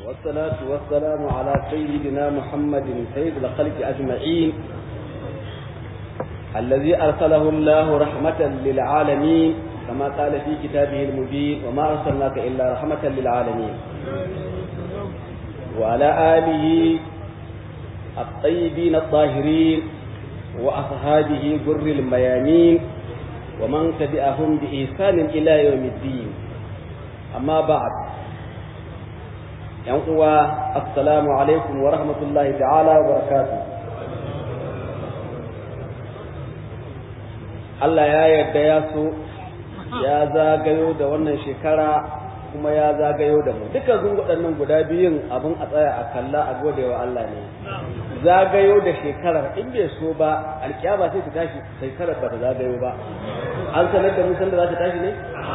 والصلاة والسلام على سيدنا محمد سيد الخلق أجمعين الذي أرسله الله رحمة للعالمين كما قال في كتابه المبين وما أرسلناك إلا رحمة للعالمين وعلى آله الطيبين الطاهرين وأصحابه جر الميامين ومن تبعهم بإحسان إلى يوم الدين أما بعد ينقوى السلام عليكم ورحمة الله تعالى وبركاته Allah ya yarda ya so ya zagayo da wannan shekara kuma ya zagayo da mu duka zun waɗannan guda biyun abin a tsaya a kalla a gode wa Allah ne zagayo da shekarar in bai so ba alkiyama sai ta tashi shekarar ba ta zagayo ba an sanar da musan da za ta tashi ne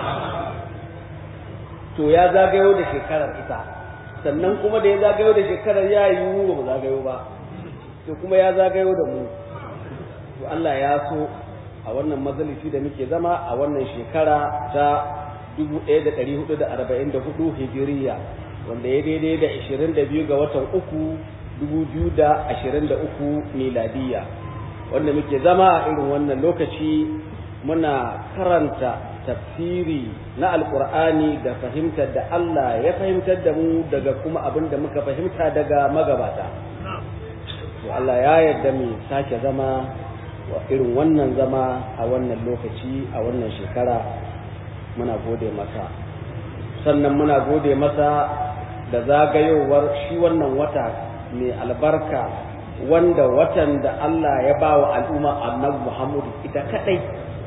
to ya zagayo da shekarar ita sannan kuma da ya zagayo da shekarar ya yi ba mu zagayo ba to kuma ya zagayo da mu to Allah ya so a wannan majalisi da muke zama a wannan shekara ta 1444 hijiriya wanda ya daidai da 22 ga watan uku 2023 miladiya wanda muke zama a irin wannan lokaci muna karanta tafsiri na alkur'ani da fahimtar da Allah ya fahimtar da mu daga kuma abin da muka fahimta daga magabata to Allah ya yarda mu sake zama wa irin wannan zama a wannan lokaci a wannan shekara muna gode masa sannan muna gode masa da zagayowar shi wannan wata mai albarka wanda watan da Allah ya ba wa al'umma annabi Muhammadu ita kadai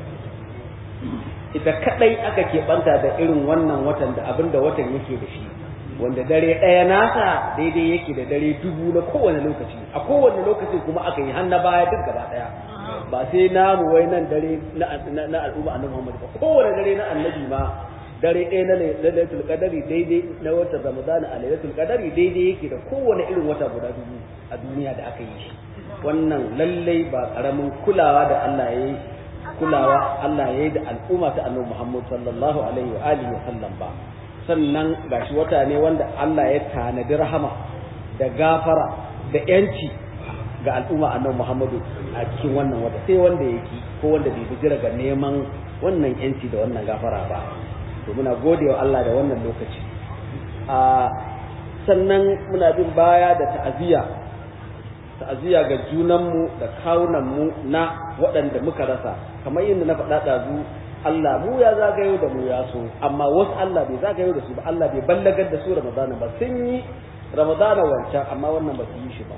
ita kadai aka keɓanta da irin wannan watan da abinda watan yake da shi wanda dare ɗaya nasa daidai yake da dare dubu na kowane lokaci a kowane lokaci kuma aka yi hannu baya duk gaba ɗaya ba sai namu wai nan dare na al'umma annabi Muhammad ba kowane dare na annabi ma dare ɗaya na lailatul qadari daidai na watan ramadana a lailatul qadari daidai yake da kowane irin wata guda dubu a duniya da aka yi shi wannan lallai ba karamin kulawa da Allah ya yi kulawa Allah ya yi da al'umma ta annabi Muhammad sallallahu alaihi wa alihi wa sallam ba sannan gashi wata ne wanda Allah ya tanadi rahama da gafara da yanci ga al'umma annabi Muhammadu a cikin wannan wata sai wanda yake ko wanda bai bijira ga neman wannan yanci da wannan gafara ba to muna gode wa Allah da wannan lokaci a sannan muna bin baya da ta'aziyya ta'aziyya ga junanmu da kawunanmu na waɗanda muka rasa kamar yadda na faɗa ɗazu Allah mu ya zagayo da mu ya so amma wasu Allah bai zagayo da su ba Allah bai ballagar da su Ramadana ba sun yi Ramadana wancan amma wannan ba su yi shi ba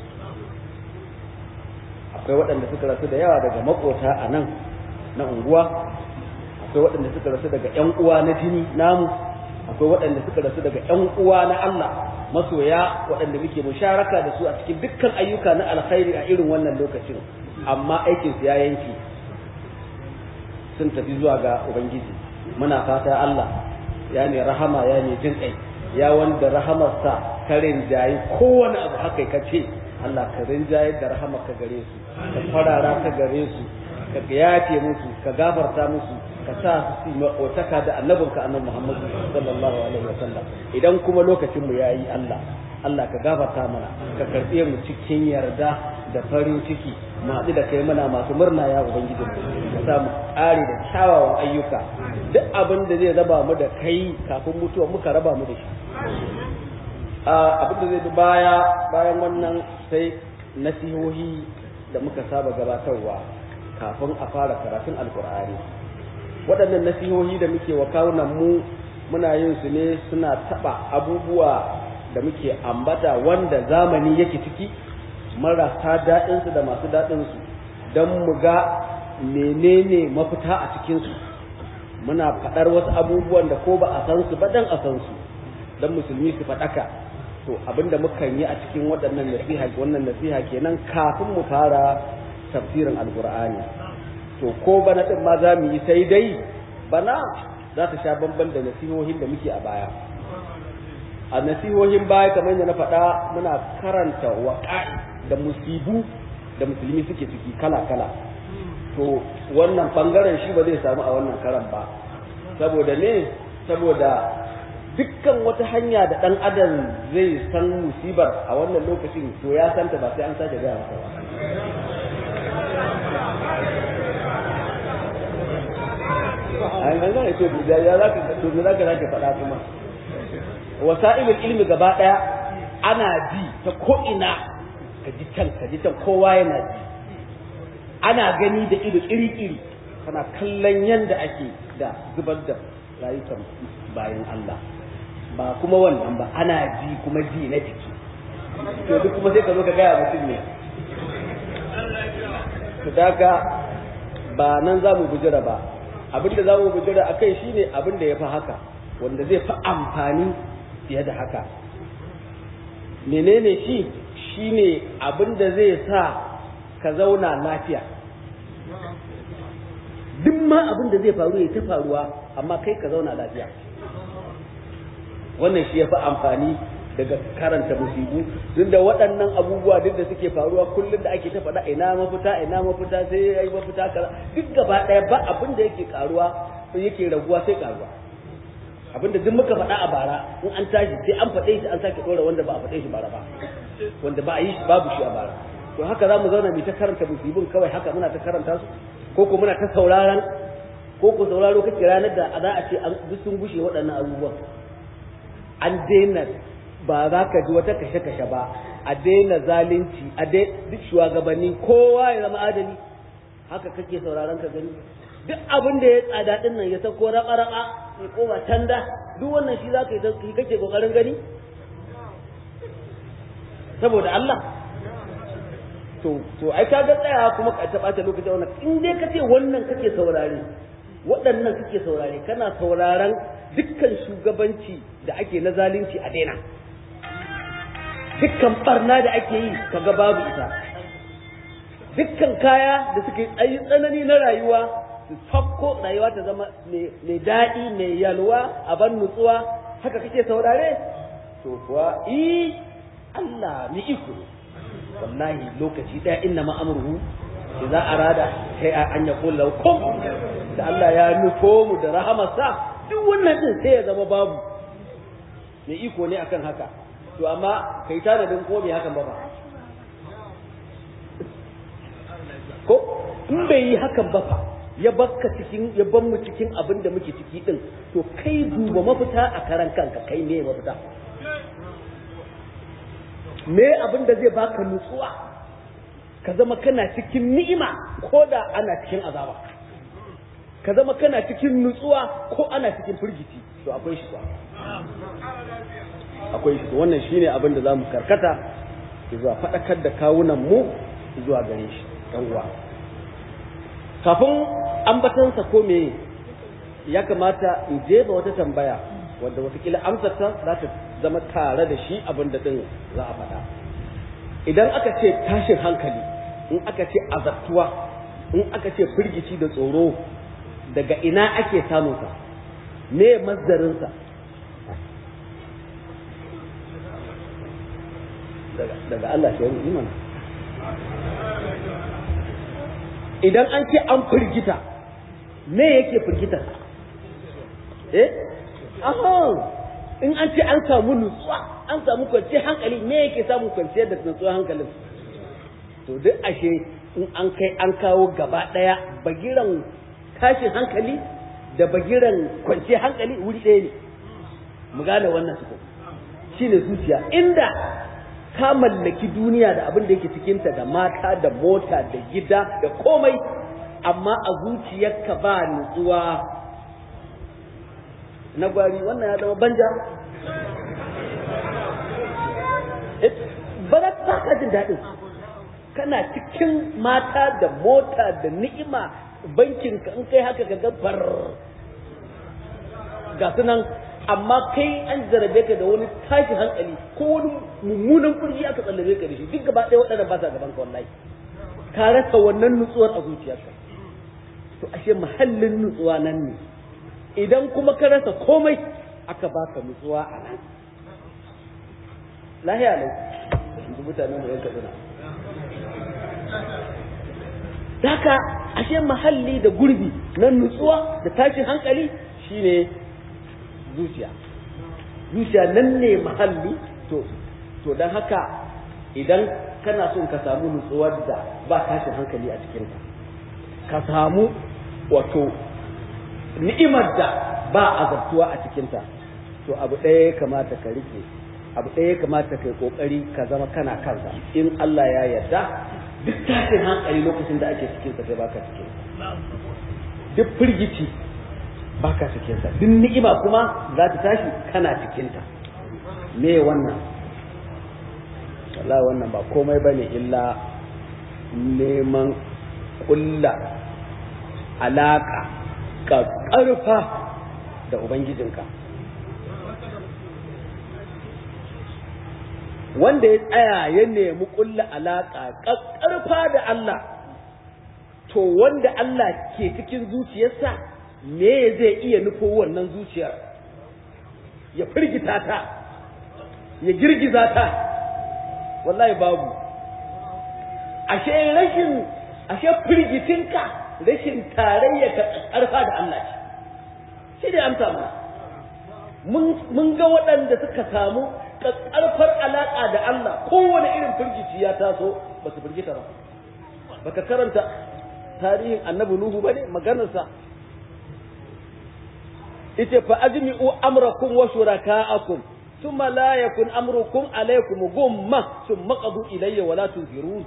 akwai waɗanda suka rasu da yawa daga makota a nan na unguwa akwai waɗanda suka rasu daga ƴan uwa na jini namu akwai waɗanda suka rasu daga ƴan uwa na Allah masoya waɗanda muke musharaka da su a cikin dukkan ayyuka na alkhairi a irin wannan lokacin amma aikin su ya yanke sun tafi zuwa ga ubangiji muna fata Allah ya ne rahama ya ne jin kai ya wanda rahamarsa karin jayi kowane abu haka ka ce Allah ka rinjaye da rahama ka gare su ka farara ka gare su ka yafe musu ka gafarta musu ka sa su maƙotaka da annabinka annabi Muhammad sallallahu alaihi wa sallam idan kuma lokacin mu yayi Allah Allah ka gafarta mana ka karbe mu cikin yarda da farin ciki mu haɗu da kai muna masu murna ya ubangiji ka sa mu ƙare da kyawawan ayyuka duk abin da zai raba mu da kai kafin mutuwa muka raba mu da shi abin da zai bi baya bayan wannan sai nasihohi da muka saba gabatarwa kafin a fara karatun alkur'ani waɗannan nasihohi da muke wa kawunan mu muna yin su ne suna taɓa abubuwa da muke ambata wanda zamani yake ciki marasa daɗinsu da masu daɗinsu don mu ga menene mafita a cikinsu muna faɗar wasu abubuwan da ko ba a san su ba dan a san su don musulmi su faɗaka to abinda mukan yi a cikin waɗannan nasiha wannan nasiha kenan kafin mu fara tafsirin alqur'ani to ko bana din ma za mu yi sai dai bana za ta sha bamban da nasihohin da muke a baya a nasihohin baya kamar yadda na faɗa muna karanta waƙa'i da musibu da musulmi suke ciki kala kala to wannan bangaren shi ba zai samu a wannan karan ba saboda ne saboda dukkan wata hanya da ɗan adam zai san musibar a wannan lokacin to ya santa ba sai an sake gaya masa ba an ga zai to da ya zaka to me zaka zaka faɗa kuma wasa'ilul ilmi gaba daya ana ji ta ko ina ka ji can ka ji can kowa yana ji ana gani da ido iri-iri kana kallon yanda ake da zubar da rayukan bayan Allah ba kuma wannan ba ana ji kuma ji na jiki to duk kuma sai ka zo ka gaya mutum ne to daga ba nan za mu bujira ba abin da za mu bujira a kai shine abin da ya fi haka wanda zai fi amfani fiye da haka menene shi shine abin da zai sa ka zauna lafiya duk ma abin da zai faru ya ta faruwa amma kai ka zauna lafiya wannan shi ya fi amfani daga karanta musibu duk da waɗannan abubuwa duk da suke faruwa kullum da ake ta faɗa ina mafita ina mafita sai ya yi mafita kaza duk gaba ɗaya ba abin da yake karuwa yake raguwa sai karuwa abin da duk muka faɗa a bara in an tashi sai an faɗe shi an sake ɗora wanda ba a faɗe shi bara ba wanda ba a yi shi babu shi a bara to haka za mu zauna mu ta karanta musibin kawai haka muna ta karanta su ko ko muna ta sauraron ko ko sauraro kake ranar da za a ce an duk sun gushe waɗannan abubuwan an daina ba za ka ji wata kashe-kashe ba a daina zalunci a duk shugabanni kowa ya zama adali haka kake sauraron ka gani duk abin da ya tsada din nan ya sako raba-raba ya koma tanda duk wannan shi za ka yi kake kokarin gani saboda Allah to to ai ka ga tsaya kuma ka taɓa ta lokacin wannan in dai kace wannan kake saurare waɗannan kake saurare kana sauraron dukkan shugabanci da ake na zalunci a daina dukkan barna da ake yi kaga babu ita dukkan kaya da suke tsayi tsanani na rayuwa su fakko rayuwa ta zama mai daɗi mai yalwa a ban nutsuwa haka kake saurare to kuwa i Allah ni iko wallahi lokaci ɗaya inna ma'amurhu idza arada sai an yaqul lahu kun da Allah ya nufo mu da rahamarsa duk wannan din sai ya zama babu mai iko ne akan haka to amma kai tanadin ko bai hakan ba ba ko in bai yi hakan ba fa ya bakka cikin ya ban mu cikin abin da muke ciki din to kai duba mafita a karan kanka kai me mafita me abin da zai baka nutsuwa ka zama kana cikin ni'ima ko da ana cikin azaba ka zama kana cikin nutsuwa ko ana cikin firgici to akwai shi akwai shi wannan shine abin da zamu karkata zuwa faɗakar da kawunan mu zuwa gare shi ɗan uwa kafin ambatansa ko me ya kamata in jefa wata tambaya wanda watakila amsarta za ta zama tare da shi abin da ɗin za a faɗa idan aka ce tashin hankali in aka ce azabtuwa in aka ce firgici da tsoro daga ina ake samunsa me mazdarinsa daga Allah shi iman idan an ce an firgita me yake firgita eh aha in an ce an samu nutsuwa an samu kwanciyar hankali me yake samun kwanciyar da nutsuwar hankalin to duk ashe in an kai an kawo gaba daya bagiran tashin hankali da bagiran kwanciyar hankali wuri ɗaya ne mu gane wannan su shine zuciya inda ka mallaki duniya da abin da yake cikinta da mata da mota da gida da komai amma a zuciyarka ba nutsuwa na gwari wannan ya zama banja ba za ka jin daɗin kana cikin mata da mota da ni'ima bankinka in kai haka ka gabar ga sunan amma kai an zarabe ka da wani tashin hankali ko wani mummunan kurji aka tsallabe ka da shi duk gaba ɗaya waɗannan ba sa gaban ka wallahi ka rasa wannan nutsuwar a zuciyarka to ashe mahallin nutsuwa nan ne idan kuma ka rasa komai aka baka nutsuwa a nan lahiya lau yanzu mutane mu yanka tsina Daka ashe mahalli da gurbi na nutsuwa da tashin hankali shine zuciya zuciya nan ne mahalli to to dan haka idan kana son ka samu nutsuwar da ba tashin hankali a cikinta ka samu wato ni'imar da ba azabtuwa a cikinta to abu ɗaya ya kamata ka rike abu ɗaya ya kamata ka yi ƙoƙari ka zama kana kansa in Allah ya yarda duk tashin hankali lokacin da ake cikin sa kai baka cikin duk firgici baka cikin sa duk ni'ima kuma za ta tashi kana cikin ta me wannan wallahi wannan ba komai bane illa neman kulla alaka ka ƙarfa da ubangijinka wanda ya tsaya ya nemi kulla alaka ƙarfa da Allah to wanda Allah ke cikin zuciyarsa me zai iya nufo wannan zuciyar ya firgita ta ya girgiza ta wallahi babu ashe rashin ashe firgitinka rashin tarayya ka ƙarfa da Allah ce shi ne amsa mu mun ga waɗanda suka samu ƙarfar alaƙa da Allah kowane irin firgici ya taso ba su firgita ba baka karanta tarihin annabi Nuhu ba ne maganarsa ita fa ajmi'u amrakum wa shuraka'akum thumma la yakun amrukum alaykum gumma thumma qadu ilayya wa la tunzirun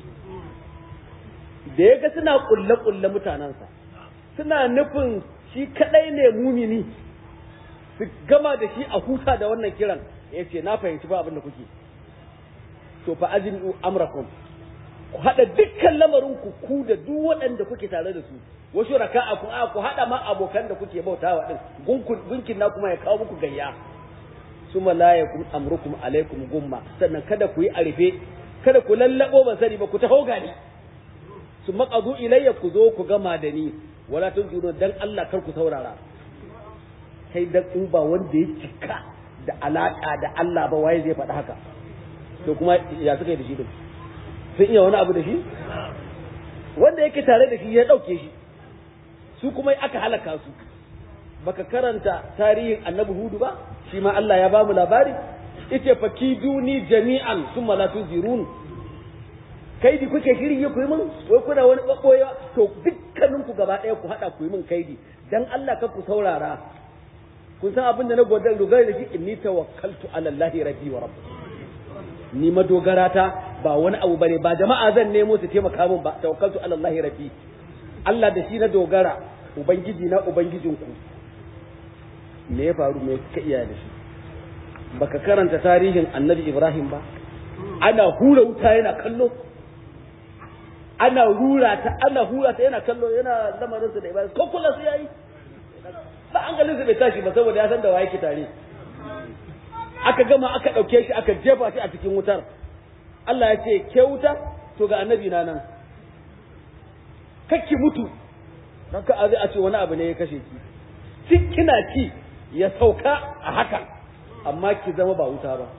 da yaga suna kulle kulle mutanansa suna nufin shi kadai ne mumini su gama da shi a huta da wannan kiran yace na fahimci ba abin da kuke to fa ajmi'u amrakum ku haɗa dukkan lamarin ku ku da duk waɗanda kuke tare da su wasu raka'a ku a ku haɗa ma abokan da kuke bautawa din gunkin na kuma ya kawo muku gayya suma la yakum amrukum alaikum gumma sannan kada ku yi arife kada ku lallabo ban sani ba ku taho gani su maqadu ilayya ku zo ku gama da ni wala tunziru dan Allah kar ku saurara kai dan in ba wanda ya cika da alaka da Allah ba waye zai faɗi haka to kuma ya suka yi da shi din sun iya wani abu da shi wanda yake tare da shi ya ɗauke shi su kuma aka halaka su baka karanta tarihin annabi hudu ba shi ma Allah ya bamu labari ita fa kiduni jami'an summa la tuzirun kaidi kuke shirye ku yi min wai kuna wani babboyewa to dukkanin ku gaba ɗaya ku haɗa ku yi min kaidi dan Allah ka ku saurara kun san abin da na godar dogara da shi inni tawakkaltu ala Allah rabbi wa rabbi ni madogara ta ba wani abu bane ba jama'a zan nemo su taimaka min ba tawakkaltu ala Allah rabbi Allah da shi na dogara ubangiji na ubangijinku me ya faru me ka iya da shi baka karanta tarihin annabi Ibrahim ba ana hura wuta yana kallo ana hura ta ana hura ta yana kallo yana lamarin sa da ibada ko kula su yayi ba an galin bai tashi ba saboda ya san da waye ke tare aka gama aka ɗauke shi aka jefa shi a cikin wutar Allah ya ce ke wuta to ga annabi na nan kakki mutu don ka azi a ce wani abu ne ya kashe ki cin kina ci ya sauka a haka amma ki zama ba wuta ba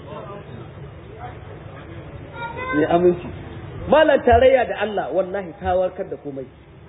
ne aminci malan tarayya da Allah wallahi ta warkar da komai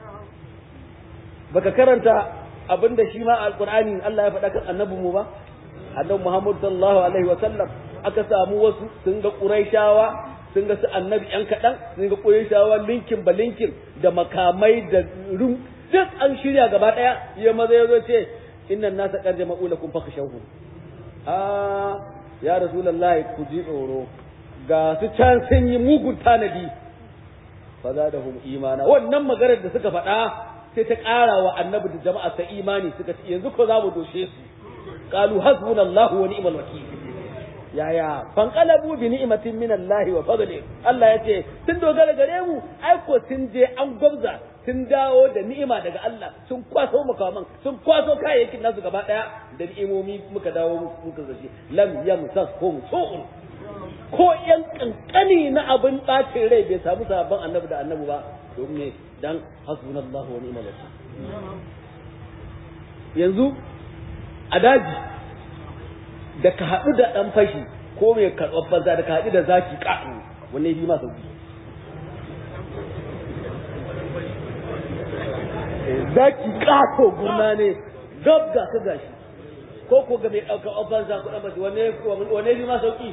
baka karanta abinda shi ma alqur'ani Allah ya faɗa kan annabin mu ba annabi Muhammad sallallahu alaihi wa sallam aka samu wasu sun ga Qurayshawa sun ga su annabi yan kaɗan sun ga Qurayshawa linkin ba linkin da makamai da rum duk an shirya gaba ɗaya ya maza ya zo ce innan nasa qad jama'u lakum fakhshawhum ah ya rasulullahi ku ji tsoro ga su can sun yi mugun tanadi fa zadahum imana wannan maganar da suka faɗa sai ta ƙara wa annabi da jama'a ta imani suka ce yanzu ko za mu doshe su qalu hasbunallahu wa ni'mal wakil yaya fanqalabu bi ni'matin min Allah wa fadli Allah yace sun dogara gare mu ai ko sun je an gwabza sun dawo da ni'ima daga Allah sun kwaso makaman sun kwaso kayayyakin nasu gaba daya da ni'imomi muka dawo muka zaci lam yamsashum su'un ko yan kankani na abin bacin rai bai samu sabon annabi da annabi ba domin dan hasbunallahu wa ni'mal wakil yanzu a daji da ka haɗu da ɗan fashi ko mai karɓar banza da ka haɗu da zaki ƙaɗo wanne bi masa sauki zaki ƙato gurna ne gab ga ka gashi ko ko ga mai ɗaukar ofansa kuɗin ba wanne wanne bi ma sauki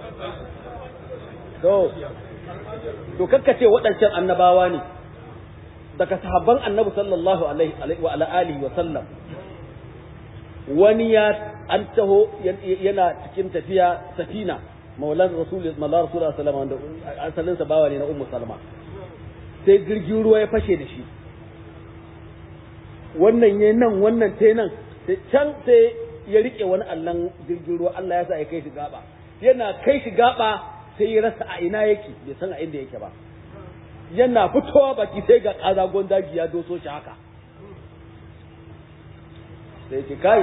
to to kakkace waɗancan annabawa ne daga sahabban annabi sallallahu alaihi wa ala alihi wa sallam wani ya an taho yana cikin tafiya safina maulan rasul mallar rasul sallallahu alaihi wasallam asalin sa bawa ne na ummu salma sai jirgin ruwa ya fashe da shi wannan yayin nan wannan tai nan sai can sai ya rike wani allan jirgin ruwa Allah ya sa ya kai shi gaba yana kai shi gaba sai ya rasa a ina yake bai san a inda yake ba yana fitowa baki sai ga kazagon daji ya doso shi haka sai ce kai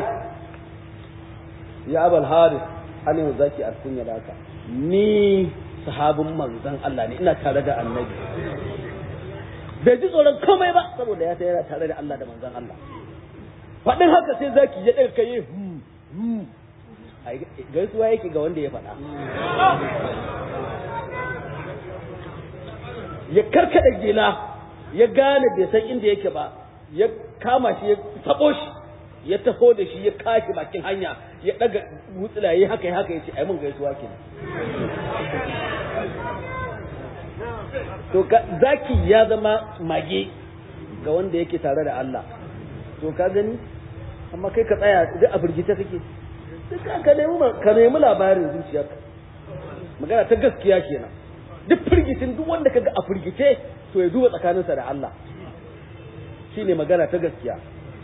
ya abal haris an yau zaki a kunya da haka ni sahabin manzon Allah ne ina tare da annabi bai ji tsoron komai ba saboda ya yana tare da Allah da manzon Allah faɗin haka sai zaki ya ɗaga kai hmm hmm gaisuwa yake ga wanda ya faɗa ya karkada gila ya gane bai san inda yake ba ya kama shi ya tabo shi ya taho da shi ya kashi bakin hanya ya daga wutsila ya haka ya haka ya ce ai mun gaisuwa ke to zaki ya zama mage ga wanda yake tare da Allah to ka gani amma kai ka tsaya duk a firgita kake duk ka nemi ka nemi labarin zuciyarka magana ta gaskiya kenan duk firgitin duk wanda kaga a firgice to ya duba tsakaninsa da Allah shine magana ta gaskiya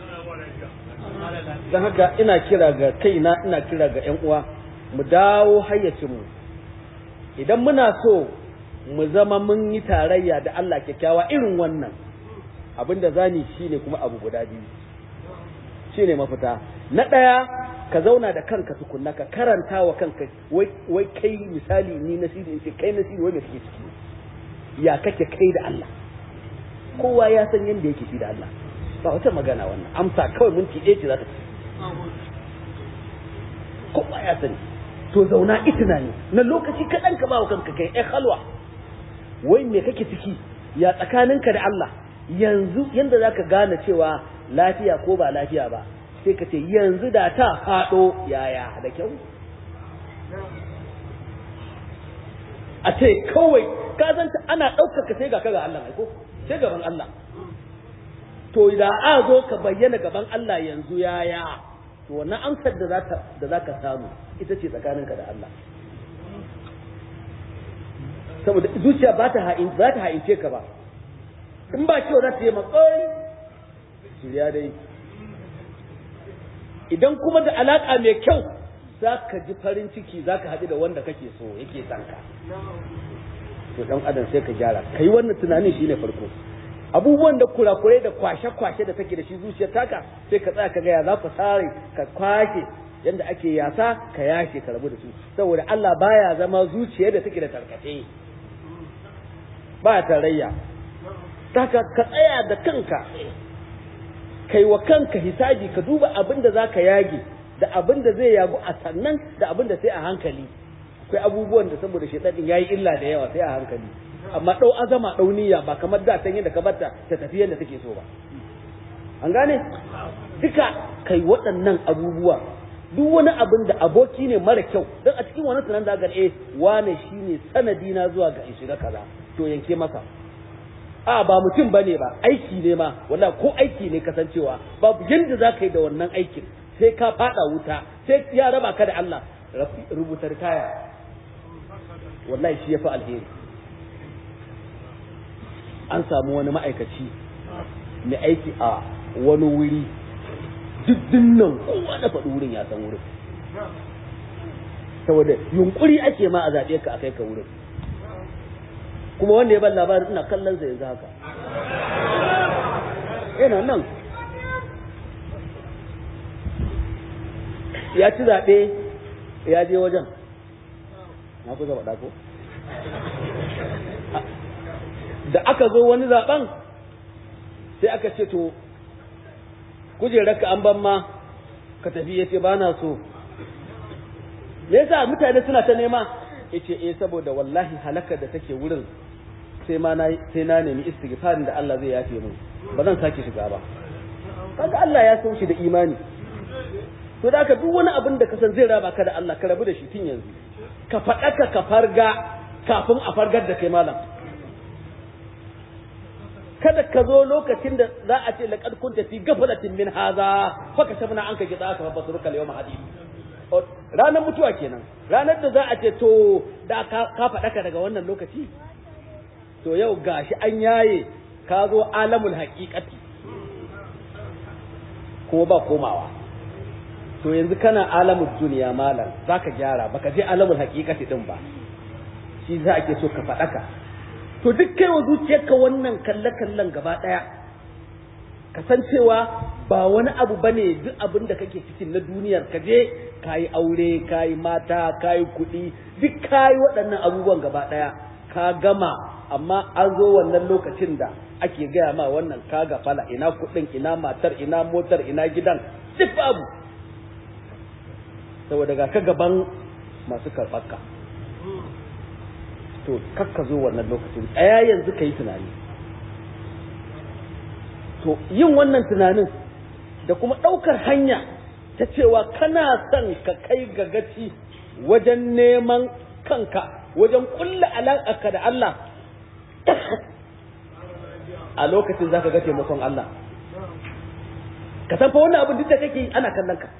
don haka ina kira ga kaina ina kira ga ƴan uwa mu dawo hayyacinmu idan muna so mu zama mun yi tarayya da Allah kyakkyawa irin wannan abinda zani shine kuma abu guda biyu shine mafita na ɗaya ka zauna da kanka tukunna ka karanta wa kanka wai kai misali ni nasiri in ce kai nasiri wai me kake ciki ya kake kai da Allah kowa ya san yadda yake shi da Allah ba wata magana wannan amsa kawai minti ɗaya ce za ta ci kowa ya sani to zauna itina ne na lokaci kaɗan ka ba wa kanka kai ɗan halwa wai me kake ciki ya tsakaninka da Allah yanzu yanda za ka gane cewa lafiya ko ba lafiya ba sai ka ce yanzu da ta faɗo yaya da kyau a ce kawai ka zanta ana ɗaukar ka sai ga ka ga Allah ko sai gaban Allah to da a zo ka bayyana gaban Allah yanzu yaya to wannan amsar da zaka da zaka samu ita ce tsakaninka da Allah saboda zuciya ba ta ha'in za ta ha'ince ka ba in ba kyau za ta yi matsayi shirya dai idan kuma da alaka mai kyau za ka ji farin ciki za ka haɗu da wanda kake so yake son ka to dan adam sai ka gyara kai wannan tunanin shine farko abubuwan da kurakurai da kwashe-kwashe da take da shi zuciyar taka sai ka tsaya ka ga ya za ku sare ka kwashe yanda ake yasa ka yashe ka rabu da su saboda Allah baya zama zuciyar da take da tarkace baya tarayya taka ka tsaya da kanka kai wa kanka hisabi ka duba abin da zaka yage da abin da zai yagu a sannan da abin da sai a hankali akwai abubuwan da saboda shaitan din yayi illa da yawa sai a hankali amma dau azama dau niyya ba kamar da tan yadda ka barta ta tafi yadda take so ba an gane duka kai waɗannan abubuwa duk wani abin da aboki ne mara kyau don a cikin wani tunan da eh wane shine sanadi na zuwa ga in shiga kaza to yanke masa a ba mutum bane ba aiki ne ma wala ko aiki ne kasancewa babu yanda za ka yi da wannan aikin sai ka fada wuta sai ya raba ka da Allah rubuta kaya wallahi shi ya fi alheri an samu wani ma'aikaci mai aiki a wani wuri duk nan kowa da faɗi wurin ya san wurin saboda yunkuri ake ma a zaɓe ka a kai ka wurin kuma wanda ya ban labarin ina kallon sa yanzu haka yana nan ya ci zaɓe ya je wajen na kusa faɗa ko da aka zo wani zaben sai aka ce to kujerarka an ban ma ka tafi ya ce ba na so me yasa mutane suna ta nema ya ce eh saboda wallahi halakar da take wurin sai ma na sai na nemi istighfarin da Allah zai yafe min ba zan sake shiga ba kaga Allah ya so shi da imani to da ka duk wani abin da ka san zai raba ka da Allah ka rabu da shi tun yanzu ka faɗaka ka farga kafin a fargar da kai malam kada ka zo lokacin da za a ce laqad kunta fi ghaflatin min hadha fa kashafna anka ghitaka fa basruka al-yawma hadid ranar mutuwa kenan ranar da za a ce to da ka faɗaka daga wannan lokaci to yau gashi an yaye ka zo alamul haqiqati ko ba komawa to yanzu kana alamul duniya malam zaka gyara baka je alamul haqiqati din ba shi za ake so ka faɗaka to duk kai wa zuciyarka wannan kalle-kallen gaba ɗaya kasancewa ba wani abu bane duk abin da kake cikin na duniyar ka je kayi aure kayi mata kayi kuɗi duk kayi waɗannan abubuwan gaba ɗaya ka gama amma an zo wannan lokacin da ake gaya ma wannan ka gafala ina kuɗin ina matar ina motar ina gidan duk babu saboda ga ka gaban masu karɓarka to kakka zo wannan lokacin tsaya yanzu ka yi tunani to yin wannan tunanin da kuma ɗaukar hanya ta cewa kana son ka kai ga gaci wajen neman kanka wajen kulla alaƙarka da Allah a lokacin za ka ga taimakon Allah ka san fa wannan abin duk da kake ana kallon ka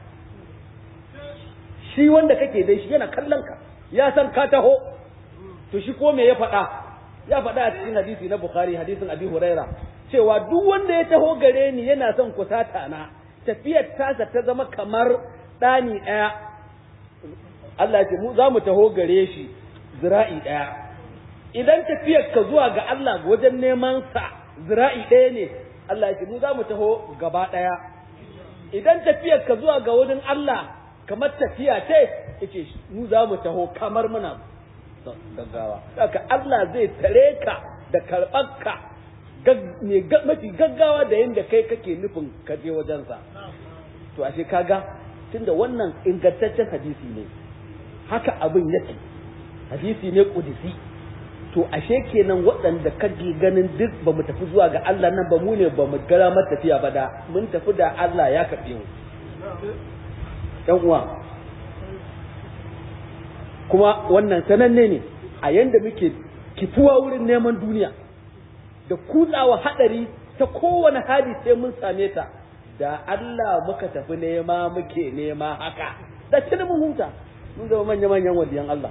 shi wanda kake dai shi yana kallon ka ya san ka taho to shi ko me ya faɗa ya faɗa a cikin hadisi na Bukhari hadisin Abi Huraira cewa duk wanda ya taho gare ni yana son kusata na tafiyar tasa ta zama kamar ɗani ɗaya Allah ya ce mu za mu taho gare shi zira'i ɗaya idan tafiyar ka zuwa ga Allah wajen neman sa zira'i ɗaya ne Allah ya ce mu za mu taho gaba ɗaya idan tafiyar ka zuwa ga wurin Allah kamar tafiya ce yace mu za mu taho kamar muna gaggawa haka Allah zai tare ka da karɓarka mafi gaggawa da yadda kai kake nufin ka je wajensa to ashe kaga tunda wannan ingantaccen hadisi ne haka abin yake hadisi ne kudisi to ashe kenan waɗanda kake ganin duk ba mu tafi zuwa ga Allah nan ba mu ne ba mu gara tafiya ba da mun tafi da Allah ya karɓe mu ɗan uwa kuma wannan sananne ne a yanda muke kifuwa wurin neman duniya da kutsawa hadari ta kowane hali sai mun same ta da Allah muka tafi nema muke nema haka da tuni mun huta mun zama manya manyan wadiyan Allah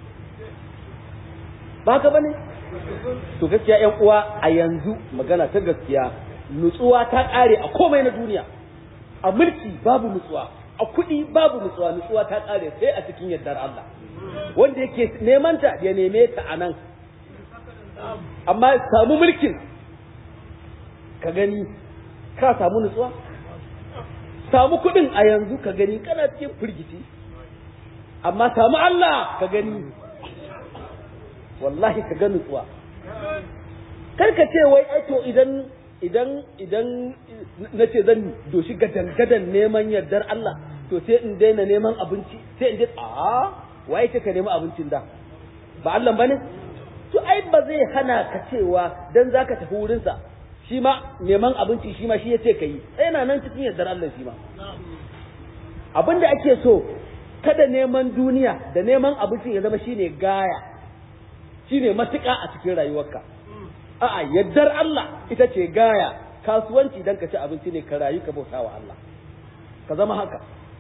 ba ka bane to gaskiya ƴan uwa a yanzu magana ta gaskiya nutsuwa ta ƙare a komai na duniya a mulki babu nutsuwa a kuɗi babu nutsuwa nutsuwa ta ƙare sai a cikin yardar Allah wanda yake neman ta ya neme ta a nan amma samu mulkin ka gani ka samu nutsuwa samu kuɗin a yanzu ka gani kana cikin firgici amma samu Allah ka gani wallahi ka ga nutsuwa karka ce wai aito idan idan idan na ce zan doshi gadan gadan neman yardar Allah to sai in daina neman abinci sai in je a waye ce ka nemi abincin da ba Allah bane to ai ba zai hana ka cewa dan zaka tafi wurin sa shi ma neman abinci shi ma shi yace kai sai yana nan cikin yardar Allah shi ma abinda ake so kada neman duniya da neman abinci ya zama shine gaya shine matuƙa a cikin rayuwarka a'a yaddar Allah ita ce gaya kasuwanci dan ka ci abinci ne ka rayu ka bauta wa Allah ka zama haka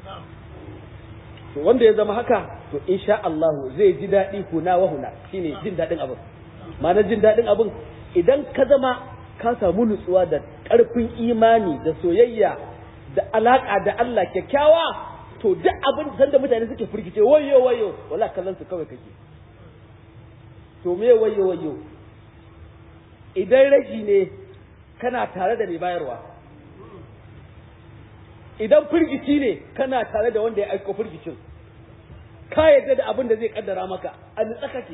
to wanda ya zama haka to insha Allah zai ji daɗi huna wa huna shine jin daɗin abin ma'anar jin daɗin abin idan ka zama ka samu nutsuwa da ƙarfin imani da soyayya da alaƙa da Allah kyakkyawa to duk abin sanda mutane suke firgice wayo wayo wala kallon su kawai kake to me wayo wayo idan rashi ne kana tare da mai bayarwa idan firgici ne kana tare da wanda ya aiko firgicin ka yadda da abin da zai kaddara maka a nutsa kake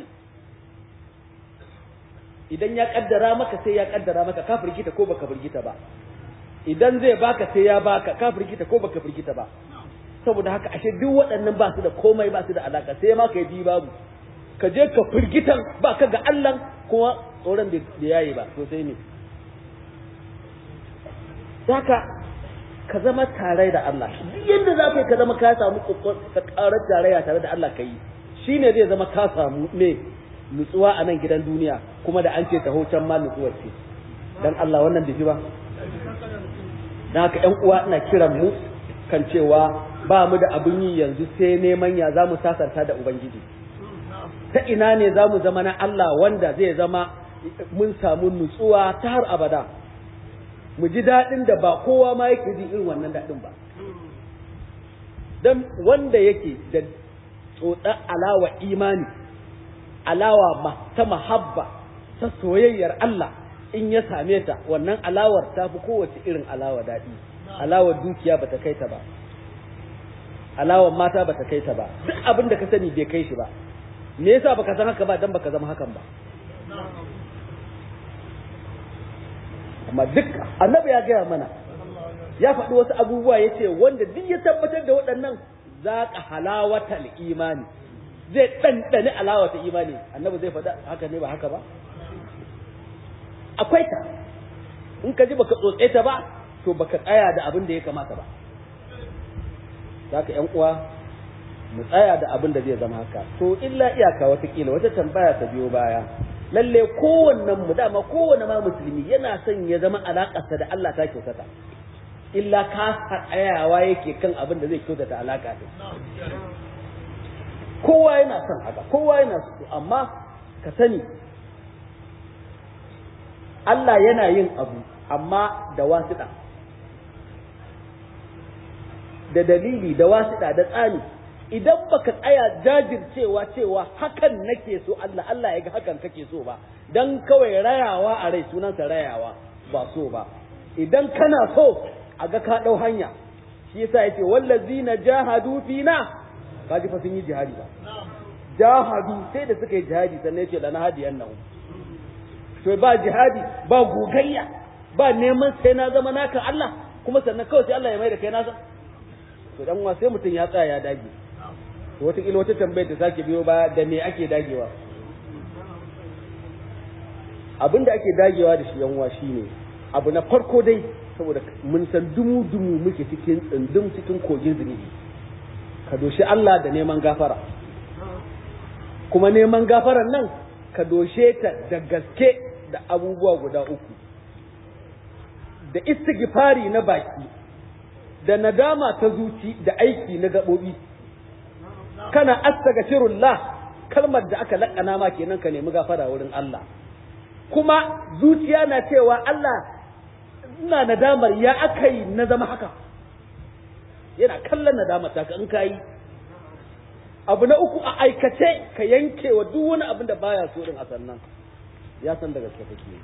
idan ya kaddara maka sai ya kaddara maka ka firgita ko baka firgita ba idan zai baka sai ya baka ka firgita ko baka firgita ba saboda haka ashe duk waɗannan ba su da komai ba su da alaka sai ma ka yi babu ka je ka firgitan ba ka ga Allah kuma tsoron da yayi ba to sai ne haka ka zama tare da Allah duk yadda za ka yi ka zama ka samu ka karar tarayya tare da Allah ka yi shine zai zama ka samu ne nutsuwa a nan gidan duniya kuma da an ce taho can ma nutsuwar ce dan Allah wannan bai ba dan haka ƴan uwa ina kiran mu kan cewa ba mu da abin yi yanzu sai neman ya za mu sasanta da ubangiji ta ina ne za mu zama na Allah wanda zai zama mun samu nutsuwa ta har abada mu ji daɗin da ba kowa ma yake ji irin wannan daɗin ba don wanda yake da tsotsar alawa imani alawa ta mahabba ta soyayyar Allah in ya same ta wannan alawar ta fi kowace irin alawa daɗi alawar dukiya ba ta kai ta ba alawar mata ba ta kai ta ba duk abin da ka sani bai kai shi ba me yasa baka san haka ba dan baka zama hakan ba amma duk annabi ya gaya mana ya faɗi wasu abubuwa ya ce wanda duk ya tabbatar da waɗannan za ka halawatal imani zai ɗanɗani alawata imani annabi zai faɗa haka ne ba haka ba akwai ta in ka ji baka tsotse ta ba to baka tsaya da abin da ya kamata ba za ka ‘yan uwa mu tsaya da abin da zai zama haka to illa iyaka watakila wata tambaya ta biyo baya lalle kowannen mu dama kowanne ma musulmi yana son ya zama alaƙarsa da Allah ta kyautata illa ka tsayawa yake kan abin da zai kyautata alaƙa da kowa yana son haka kowa yana so amma ka sani Allah yana yin abu amma da wasiɗa da dalili da wasiɗa da tsani idan baka tsaya jajircewa cewa hakan nake so Allah Allah ya ga hakan kake so ba dan kawai rayawa a rai sunansa rayawa ba so ba idan kana so a ga ka dau hanya shi yasa yace wallazina jahadu fina kaji fa sun yi jihadi ba jahadu sai da suka yi jihadi sannan yace lana hadiyan nan to ba jihadi ba gogayya ba neman sai na zama naka Allah kuma sannan kawai sai Allah ya mai da kai nasa to dan wa sai mutum ya tsaya ya dage to wataƙila wata tambayar ta sake biyo ba da me ake dagewa abin da ake dagewa da shi yanwa shine abu na farko dai saboda mun san dumu dumu muke cikin tsindin cikin kogin zunubi ka doshi Allah da neman gafara kuma neman gafaran nan ka doshe ta da gaske da abubuwa guda uku da istighfari na baki da nadama ta zuci da aiki na gaɓoɓi kana astaghfirullah kalmar da aka laƙana ma kenan ka nemi gafara wurin Allah kuma zuciya na cewa Allah ina nadamar ya aka yi na zama haka yana kallon nadamar ta in ka yi abu na uku a aikace ka yanke wa duk wani abin da baya so din a sannan ya san da gaske kake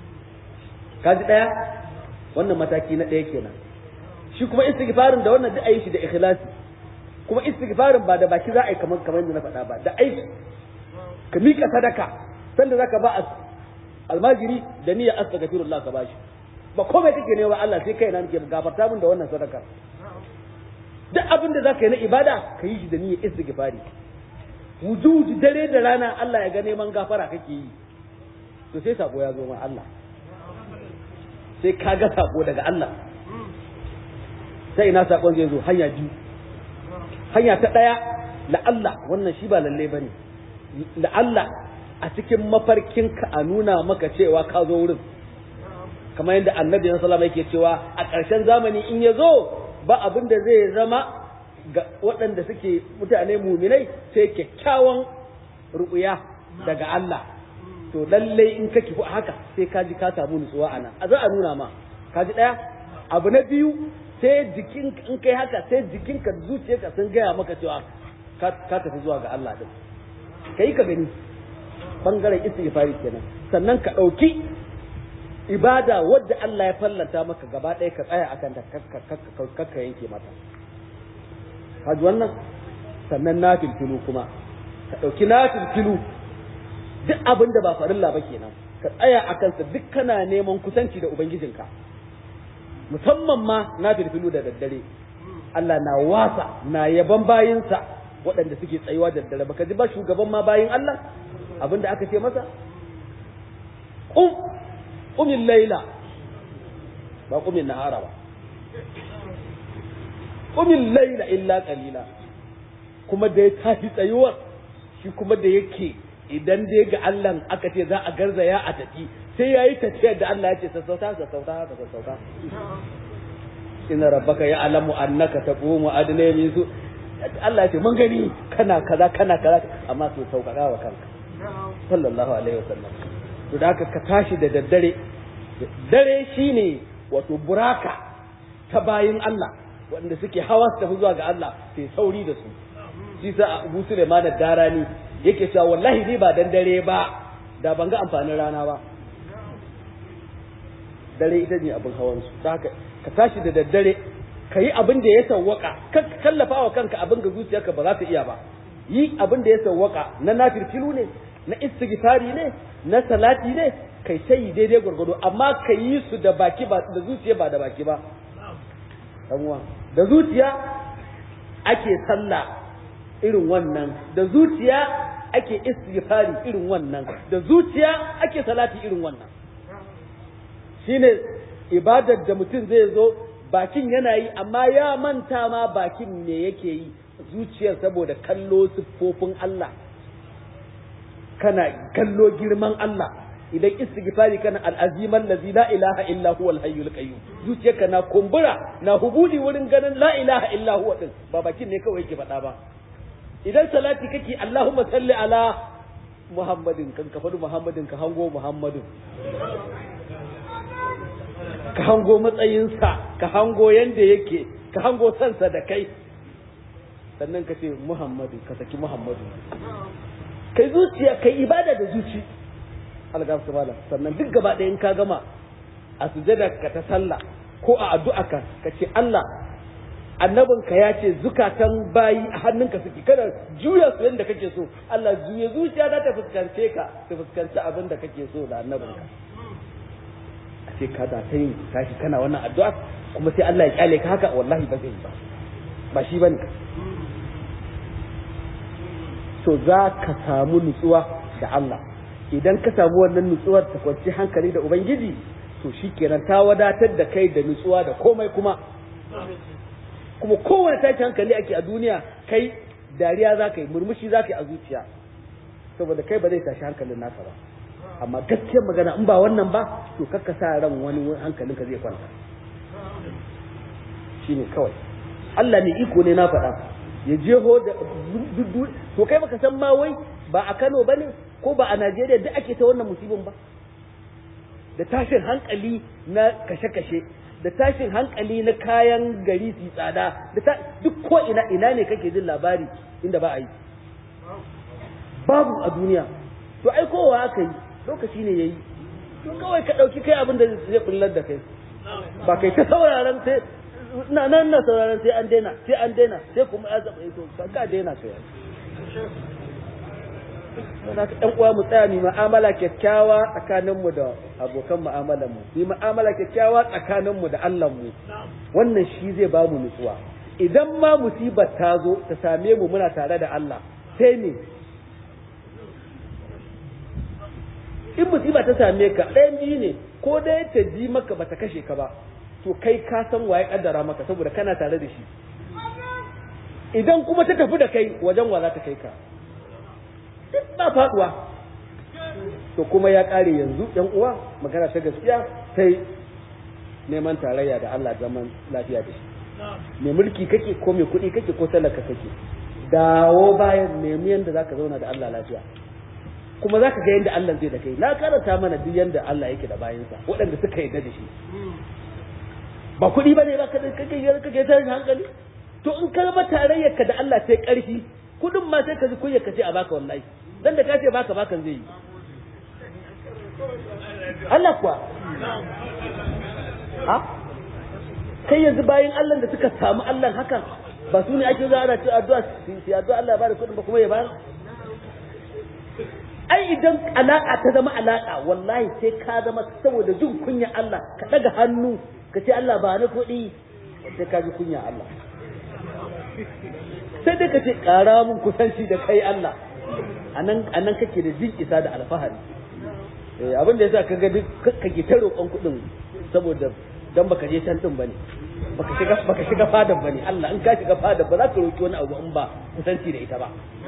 ka ji ɗaya wannan mataki na ɗaya kenan shi kuma istighfarin da wannan duk ayi shi da ikhlasi kuma istighfarin ba da baki za a yi kamar kamar yadda na faɗa ba da aiki ka mika sadaka sanda zaka ba almajiri da niyyar astaghfirullah ka bashi ba komai kake ne wa Allah sai kai na nake gafarta min da wannan sadaka duk abin da zaka yi na ibada ka yi shi da niyyar istighfari wujud dare da rana Allah ya ga neman gafara kake yi to sai sako ya zo ma Allah sai ka ga sako daga Allah sai ina sakon zai zo hanya biyu hanya ta ɗaya la'alla wannan shi ba lalle ba ne la'alla a cikin mafarkinka a nuna maka cewa ka zo wurin kamar yadda annabi na salama yake cewa a ƙarshen zamani in ya zo ba abin da zai zama ga waɗanda suke mutane muminai sai kyakkyawan ruɓuya daga Allah to lallai in ka kifi haka sai ka ji ka samu nutsuwa a nan a za a nuna ma ka ji ɗaya abu na biyu sai jikin in kai haka sai jikinka da zuciyarka sun gaya maka cewa ka tafi zuwa ga Allah din kai ka gani bangaren istighfari kenan sannan ka ɗauki ibada wadda Allah ya fallanta maka gaba ɗaya ka tsaya akan ta kakka yanke mata haji wannan sannan na filfilu kuma ka ɗauki na filfilu duk abin da ba farilla ba kenan ka tsaya a kansa duk kana neman kusanci da ubangijinka musamman ma na filfilu da daddare Allah na wasa na yaban bayinsa waɗanda suke tsayuwa da daddare baka ji ba shugaban ma bayin Allah abinda aka ce masa qum qumil laila ba qumin nahara ba qumil layla illa qalila kuma da ya tashi tsayuwar shi kuma da yake idan dai ga Allah aka ce za a garzaya a tafi sai yayi tafiyar da Allah ya ce sassauta sassauta haka sassauta inna rabbaka ya'lamu annaka taqumu adna min su Allah ya ce mun gani kana kaza kana kaza amma to sauƙaƙa wa kanka sallallahu alaihi wasallam to da haka ka tashi da daddare dare shine wato buraka ta bayin Allah wanda suke hawa su tafi zuwa ga Allah sai sauri da su shi sa Abu Sulaiman darani yake cewa wallahi ni ba dan dare ba da ban ga amfanin rana ba dare ita ne abin hawan su haka ka tashi da daddare ka yi abin da ya sawwaka ka kallafa wa kanka abin ga zuciyarka ba za ta iya ba yi abin da ya sawwaka na nafirfilu ne na istighfari ne na salati ne kai sai daidai gwargwado amma ka yi su da baki ba da zuciya ba da baki ba uwa da zuciya ake sallah irin wannan da zuciya ake istighfari irin wannan da zuciya ake salati irin wannan shine ibadar da mutum zai zo bakin yana yi amma ya manta ma bakin ne yake yi zuciyar saboda kallo siffofin Allah kana kallo girman Allah idan istighfari kana al'aziman lazi la ilaha illa huwal hayyul qayyum zuciyarka na kumbura na hubuli wurin ganin la ilaha illa huwa din ba bakin ne kawai yake faɗa ba idan salati kake Allahumma salli ala Muhammadin kan ka faɗi Muhammadin ka hango Muhammadin ka hango matsayinsa ka hango yanda yake ka hango sansa da kai sannan ka ce Muhammadu ka saki Muhammadu kai zuciya kai ibada da zuci algafsu malam sannan duk gaba ɗaya in ka gama a sujada ka ta sallah ko a addu'a ka ka ce Allah annabinka ya ce zukatan bayi a hannunka suke kada juya su yadda kake so Allah juya zuciya za ta fuskance ka ta fuskanci abin da kake so da annabinka a ce ka da ta yin tashi kana wannan addu'a kuma sai Allah ya kyale ka haka wallahi ba zai yi ba ba shi bane so za ka samu nutsuwa da Allah idan ka samu wannan nutsuwar ta kwanci hankali da ubangiji to shikenan ta wadatar da kai da nutsuwa da komai kuma kuma kowane tashi hankali ake a duniya kai dariya za ka yi murmushi za ka yi a zuciya saboda kai ba zai tashi hankalin naka ba amma gaskiyar magana in ba wannan ba to kakka sa ran wani hankalinka zai kwanta shine kawai Allah ne iko ne na faɗa ya jeho da to kai baka san ma wai ba a Kano bane ko ba a Najeriya duk ake ta wannan musibin ba da tashin hankali na kashe-kashe da tashin hankali na kayan gari su tsada da duk ko ina ina ne kake jin labari inda ba a yi babu a duniya to ai kowa aka yi lokaci ne yayi to kawai ka dauki kai abin da zai bullar da kai ba kai ta sauraron sai na nan na sauraron sai an daina sai an daina sai kuma ya zaba to ka daina kai Saboda ɗan uwa mu tsaya mu mu'amala kyakkyawa tsakanin mu da abokan mu'amalar mu mu mu'amala kyakkyawa tsakanin mu da Allah mu wannan shi zai ba mu nutsuwa idan ma musibar ta zo ta same mu muna tare da Allah sai ne in musiba ta same ka ɗayan biyu ne ko dai ta ji maka bata kashe ka ba to kai ka san waye kaddara maka saboda kana tare da shi idan kuma ta tafi da kai wajen wa za ta kai ka duk ba faduwa to kuma ya kare yanzu yan uwa magana ta gaskiya sai neman tarayya da Allah zaman lafiya da shi mai mulki kake ko mai kuɗi kake ko talaka kake dawo bayan nemi yanda zaka zauna da Allah lafiya kuma zaka ga yanda Allah zai da kai na karanta mana duk yanda Allah yake da bayansa waɗanda suka yarda da shi ba kuɗi bane ba kake kake kake tarin hankali to in ka zama tarayyar ka da Allah sai ƙarfi kuɗin ma sai ka ji kunya ka ce a baka wallahi dan da ka ce baka bakan zai yi Allah kuwa ha kai yanzu bayan Allah da suka samu Allah hakan ba su ne ake zuwa ana ce addu'a sai addu'a Allah ya bada kuɗin ba kuma ya bayar ai idan alaka ta zama alaka wallahi sai ka zama saboda jin kunya Allah ka daga hannu ka ce Allah ba ni kuɗi sai ka ji kunya Allah sai dai ka ce ƙara mun kusanci da kai Allah anan anan kake da jin isa da alfahari abin da yasa kaga duk kake ta roƙon kuɗin saboda dan baka je can din bane baka shiga baka shiga fadan bane Allah in ka shiga fadan ba za ka roki wani abu in ba kusanci da ita ba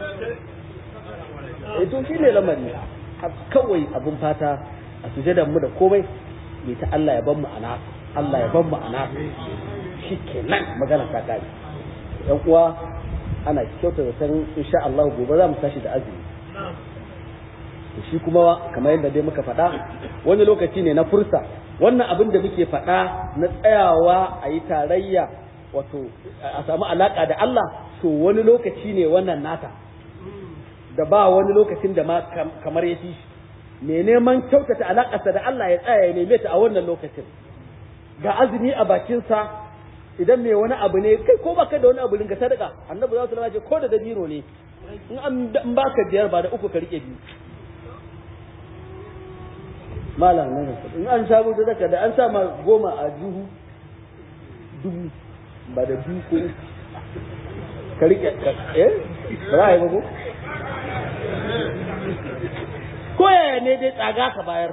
eh to shine lamari kawai abun fata a sujadan mu da komai mai ta Allah ya ban mu ana Allah ya ban mu ana shikenan magana ta kare yan uwa ana kyauta da san insha Allah gobe za mu tashi da azumi shi kuma kamar yadda dai muka faɗa wani lokaci ne na fursa wannan abin da muke faɗa na tsayawa a yi tarayya wato a samu alaƙa da Allah to wani lokaci ne wannan nata da ba wani lokacin da ma kamar ya fi me neman kyautata alaƙarsa da Allah ya tsaya ya neme ta a wannan lokacin ga azumi a bakinsa idan mai wani abu ne kai ko baka da wani abu ringa sadaka annabi za su lalace ko da dabino ne in an baka biyar ba da uku ka rike biyu malam ne in an samu sadaka da an sa ma goma a juhu dubu ba da biyu ko ka rike eh ra'ayi ba ko ko yaya ne dai tsaga ka bayar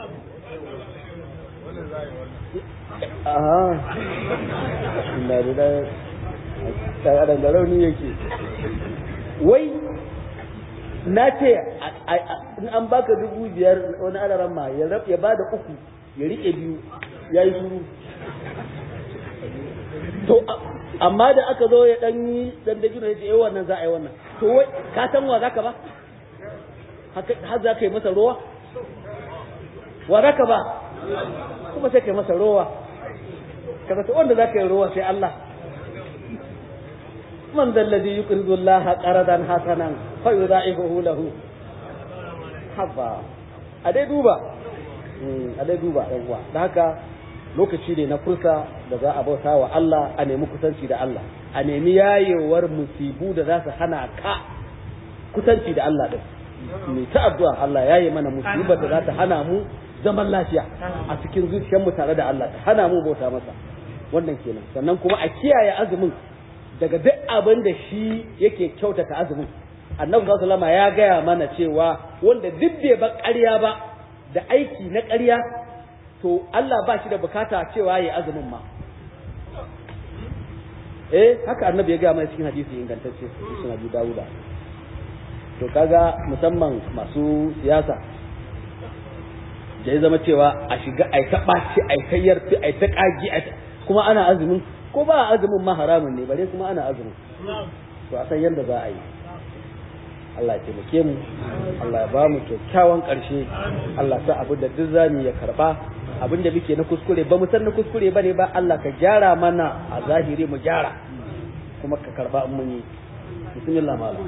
aha inda da da tsaga da rauni yake wai na ce in an baka dubu biyar wani alaran ma ya ya ba da uku ya rike biyu ya yi shuru to amma da aka zo ya dan yi dan da gina ya ce wannan za a yi wannan to wai ka san wa zaka ba har za ka yi masa rowa wa zaka ba kuma sai ka yi masa rowa kaga to wanda za ka yi rowa sai Allah من ذا الذي يقرض الله قرضا حسنا فيضاعفه له haba a dai duba a dai duba uwa da haka lokaci ne na fursa da za a bauta wa Allah a nemi kusanci da Allah a nemi yayewar musibu da za su hana ka kusanci da Allah din mai ta addu'a Allah yaye mana musibar da za ta hana mu zaman lafiya a cikin zuciyarmu tare da Allah ta hana mu bauta masa wannan kenan sannan kuma a kiyaye azumin daga duk abin da shi yake kyautata azumin annabi sallallahu alaihi ya gaya mana cewa wanda duk bai ba ƙarya ba da aiki na ƙarya to Allah ba shi da bukata cewa yayi azumin ma eh haka annabi ya gaya mana cikin hadisi ingantacce cikin Abu Dawuda to kaga musamman masu siyasa da ya zama cewa a shiga ai ta ɓaci ai ta yarfi ai ta ƙagi kuma ana azumin ko ba azumin ma haramun ne bare kuma ana azumin to a san yadda za a yi Allah ya taimake mu Allah ya ba mu kyakkyawan ƙarshe Allah sa abu da duk zamu ya karba abin da muke na kuskure ba mu san na kuskure bane ba Allah ka gyara mana a zahiri mu gyara kuma ka karba in mun yi bismillah malam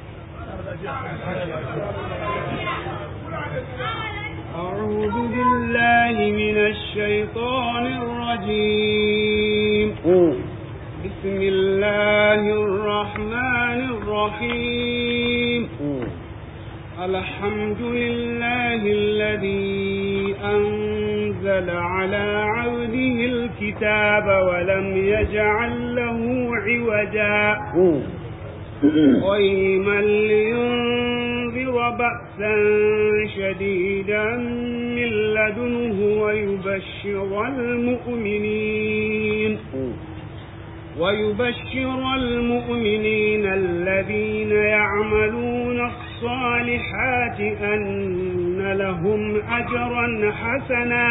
أعوذ بالله من الشيطان الرجيم بسم الله الرحمن الرحيم الحمد لله الذي أنزل على عبده الكتاب ولم يجعل له عوجا قيما لينذر بأسا شديدا من لدنه ويبشر المؤمنين ويبشر المؤمنين الذين يعملون الصالحات أن لهم أجرا حسنا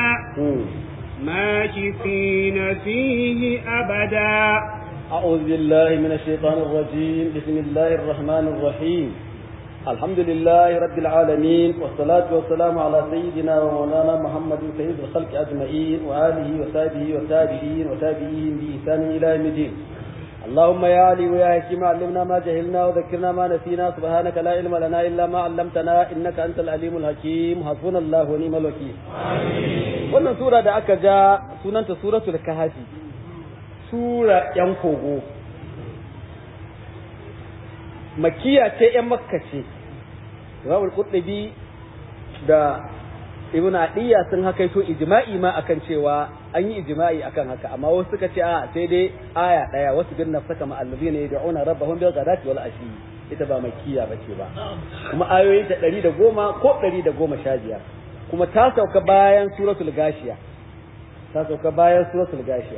ماكثين فيه أبدا أعوذ بالله من الشيطان الرجيم بسم الله الرحمن الرحيم الحمد لله رب العالمين والصلاة والسلام على سيدنا ومولانا محمد سيد الخلق أجمعين وآله وصحبه وتابعين وتابعين بإحسان إلى يوم الدين اللهم يا علي ويا حكيم علمنا ما جهلنا وذكرنا ما نسينا سبحانك لا علم لنا إلا ما علمتنا إنك أنت العليم الحكيم حسبنا الله ونعم الوكيل wannan sura da aka ja sunanta suratul kahfi sura yan kogo makiya ce yan makka ce Imam Qurtubi da Ibn Adiyya sun hakaito ijma'i ma akan cewa an yi ijma'i akan haka amma wasu suka ce a sai dai aya daya wasu bin nafsaka ma allazina yad'una rabbahum bil ghadati wal ashi ita ba makiya bace ba kuma ayoyi ta 110 ko 115 kuma ta sauka bayan suratul gashiya ta sauka bayan suratul gashiya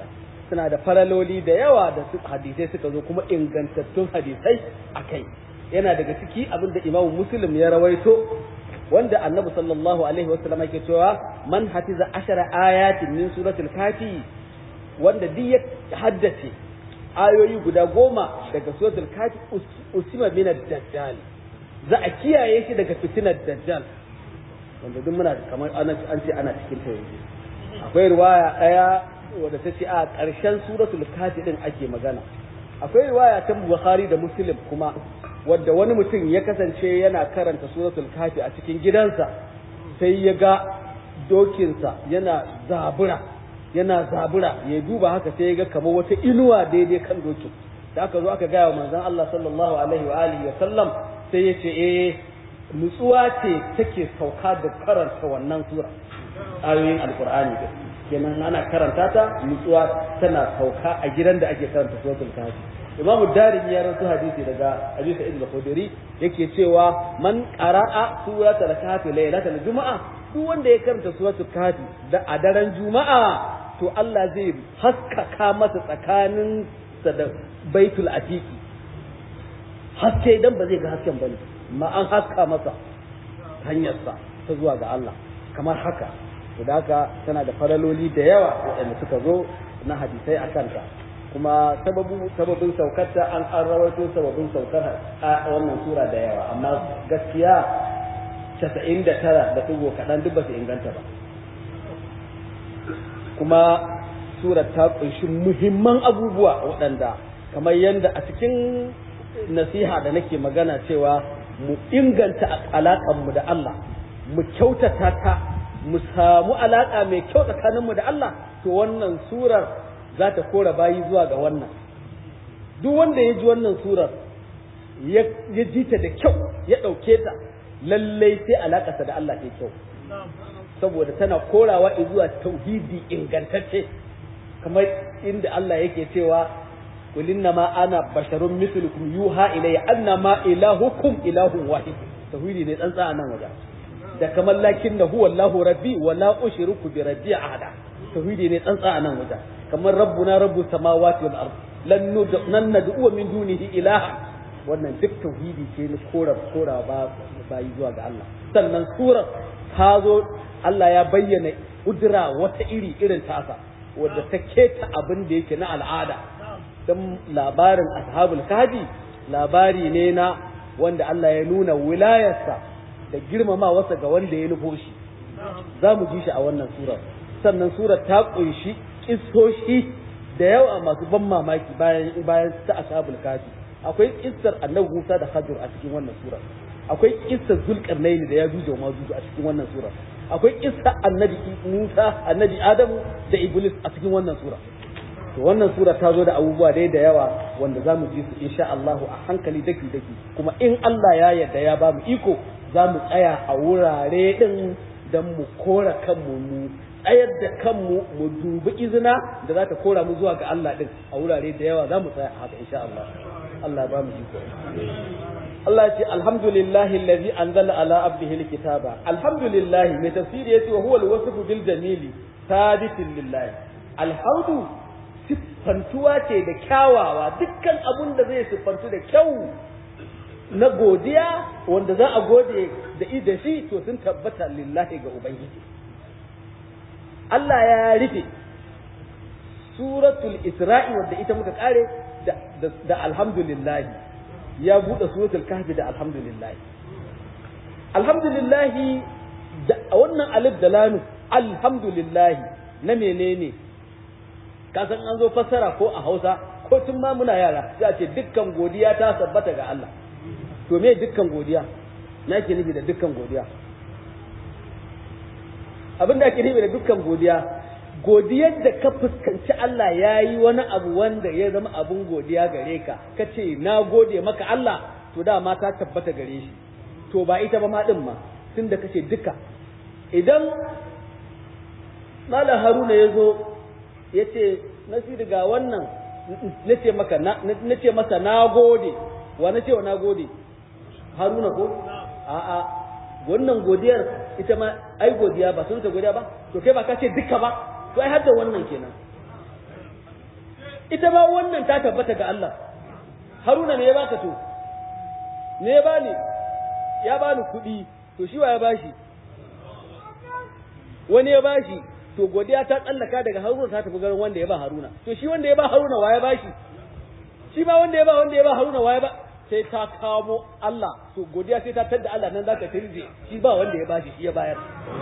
suna da faraloli da yawa da su hadisai suka zo kuma ingantattun hadisai a kai yana daga ciki abin da imamu muslim ya rawaito wanda annabi sallallahu alaihi wasallam yake cewa man hafiza ashara ayatin min suratul kafi wanda duk ya haddace ayoyi guda goma daga suratul kafi usima min ad-dajjal za a kiyaye shi daga fitinar dajjal wanda duk muna kamar an ce ana cikin ta yanzu akwai riwaya daya wadda ta ce a ƙarshen suratul kafi din ake magana akwai riwaya ta bukhari da muslim kuma wadda wani mutum ya kasance yana karanta suratul kafi a cikin gidansa sai ya ga dokinsa yana zabura yana zabura ya duba haka sai ya ga kamar wata inuwa daidai kan dokin da aka zo aka gaya wa manzon Allah sallallahu alaihi wa alihi wa sallam sai ya ce eh nutsuwa ce take sauka da karanta wannan sura ayoyin alqur'ani da kenan ana karanta ta nutsuwa tana sauka a gidan da ake karanta suratul kafi imam darimi ya rawaito hadisi daga abi sa'id al-khudri yake cewa man qara'a suratul kafi lailatul juma'a duk wanda ya karanta suratul kafi da a daren juma'a to Allah zai haskaka masa tsakanin sa da baitul atiqi haske idan ba zai ga hasken bane ma an haska masa hanyarsa ta zuwa ga Allah kamar haka to da haka tana da faraloli da yawa waɗanda suka zo na hadisai a kanta kuma sababin saukarta an an rawaito sababin saukar a wannan sura da yawa amma gaskiya casa'in da tara da ɗigo kaɗan duk ba su inganta ba kuma surar ta ƙunshi muhimman abubuwa waɗanda kamar yadda a cikin nasiha da nake magana cewa mu inganta alaƙanmu da Allah mu kyautata ta mu samu alaƙa mai kyau tsakaninmu da Allah to wannan surar za ta kora bayi zuwa ga wannan duk wanda ya ji wannan surar ya ji ta da kyau ya ɗauke ta lallai sai alaƙarsa da Allah ta kyau saboda tana korawa zuwa tauhidi ingantacce kamar inda Allah yake cewa qul ma ana basharun mithlukum yuha ilayya annama ilahukum ilahun wahid tauhidi ne tsantsa a nan wajen da kamar lakin da huwa Allahu rabbi wa la ushriku bi rabbi ahada tauhidi ne tsantsa a nan wajen kamar rabbuna rabbu samawati wal ard lan nan nad'u min dunihi ilaha wannan duk tauhidi ce ne kora kora ba bayi zuwa ga Allah sannan surar ta zo Allah ya bayyana kudura wata iri irin tasa wadda ta keta abin da yake na al'ada dan labarin ashabul kahfi labari ne na wanda Allah ya nuna wilayarsa da girmama wasa ga wanda ya nufo shi za mu ji shi a wannan surar sannan surar ta kunshi kissoshi da yawa masu ban mamaki bayan bayan ta ashabul kafi akwai kissar annabi Musa da Khadir a cikin wannan surar akwai kissar Zulkarnain da ya juje ma a cikin wannan surar akwai kissar annabi Musa annabi Adamu da Iblis a cikin wannan surar to wannan sura ta zo da abubuwa dai da yawa wanda za mu ji su insha Allah a hankali daki daki kuma in Allah ya yarda ya ba mu iko za mu tsaya a wurare din don mu kora kanmu mu tsayar da kanmu mu dubi izina da za ta kora mu zuwa ga Allah din a wurare da yawa za mu tsaya a haka insha Allah Allah ba mu iko Allah ce alhamdulillahi allazi anzala ala abdihi alkitaba alhamdulillah mai tafsiri yace wa huwa alwasfu bil jamili sabitin lillahi alhamdu siffantuwa ce da kyawawa dukkan abun da zai siffantu da kyau na godiya wanda za a gode da da shi to sun tabbata lillahi ga ubangiji Allah ya rufe suratul isra'i wanda ita muka kare da, da, da alhamdulillah ya buɗe suratul kahfi da alhamdulillah alhamdulillah da wannan alif da lamu alhamdulillah na menene ka san an zo fassara ko a Hausa ko tun ma muna yara za ce dukkan godiya ta tabbata ga Allah to me dukkan godiya na ke nufi da dukkan godiya abin da ake nufi da dukkan godiya godiyar da ka fuskanci Allah ya yi wani abu wanda ya zama abun godiya gare ka ka ce na gode maka Allah to dama ta tabbata gare shi to ba ita ba ma din ma tun da kace duka idan Malam Haruna ya zo ya ce nasiru ga wannan na ce maka na ce masa na gode wa na ce wa na gode haruna ko a'a wannan godiyar ita ma ai godiya ba sun ta godiya ba to kai ba ka ce duka ba to ai hadda wannan kenan ita ma wannan ta tabbata ga Allah haruna ne ya baka to ne ya bani ya bani kuɗi to shi wa ya bashi wani ya bashi to godiya ta tsallaka daga haruna ta tafi garin wanda ya ba haruna to shi wanda ya ba haruna wa ya bashi shi ba wanda ya ba wanda ya ba haruna wa ya ba sai ta kamo Allah to godiya sai ta tadda Allah nan zaka tirje shi ba wanda ya bashi shi ya bayar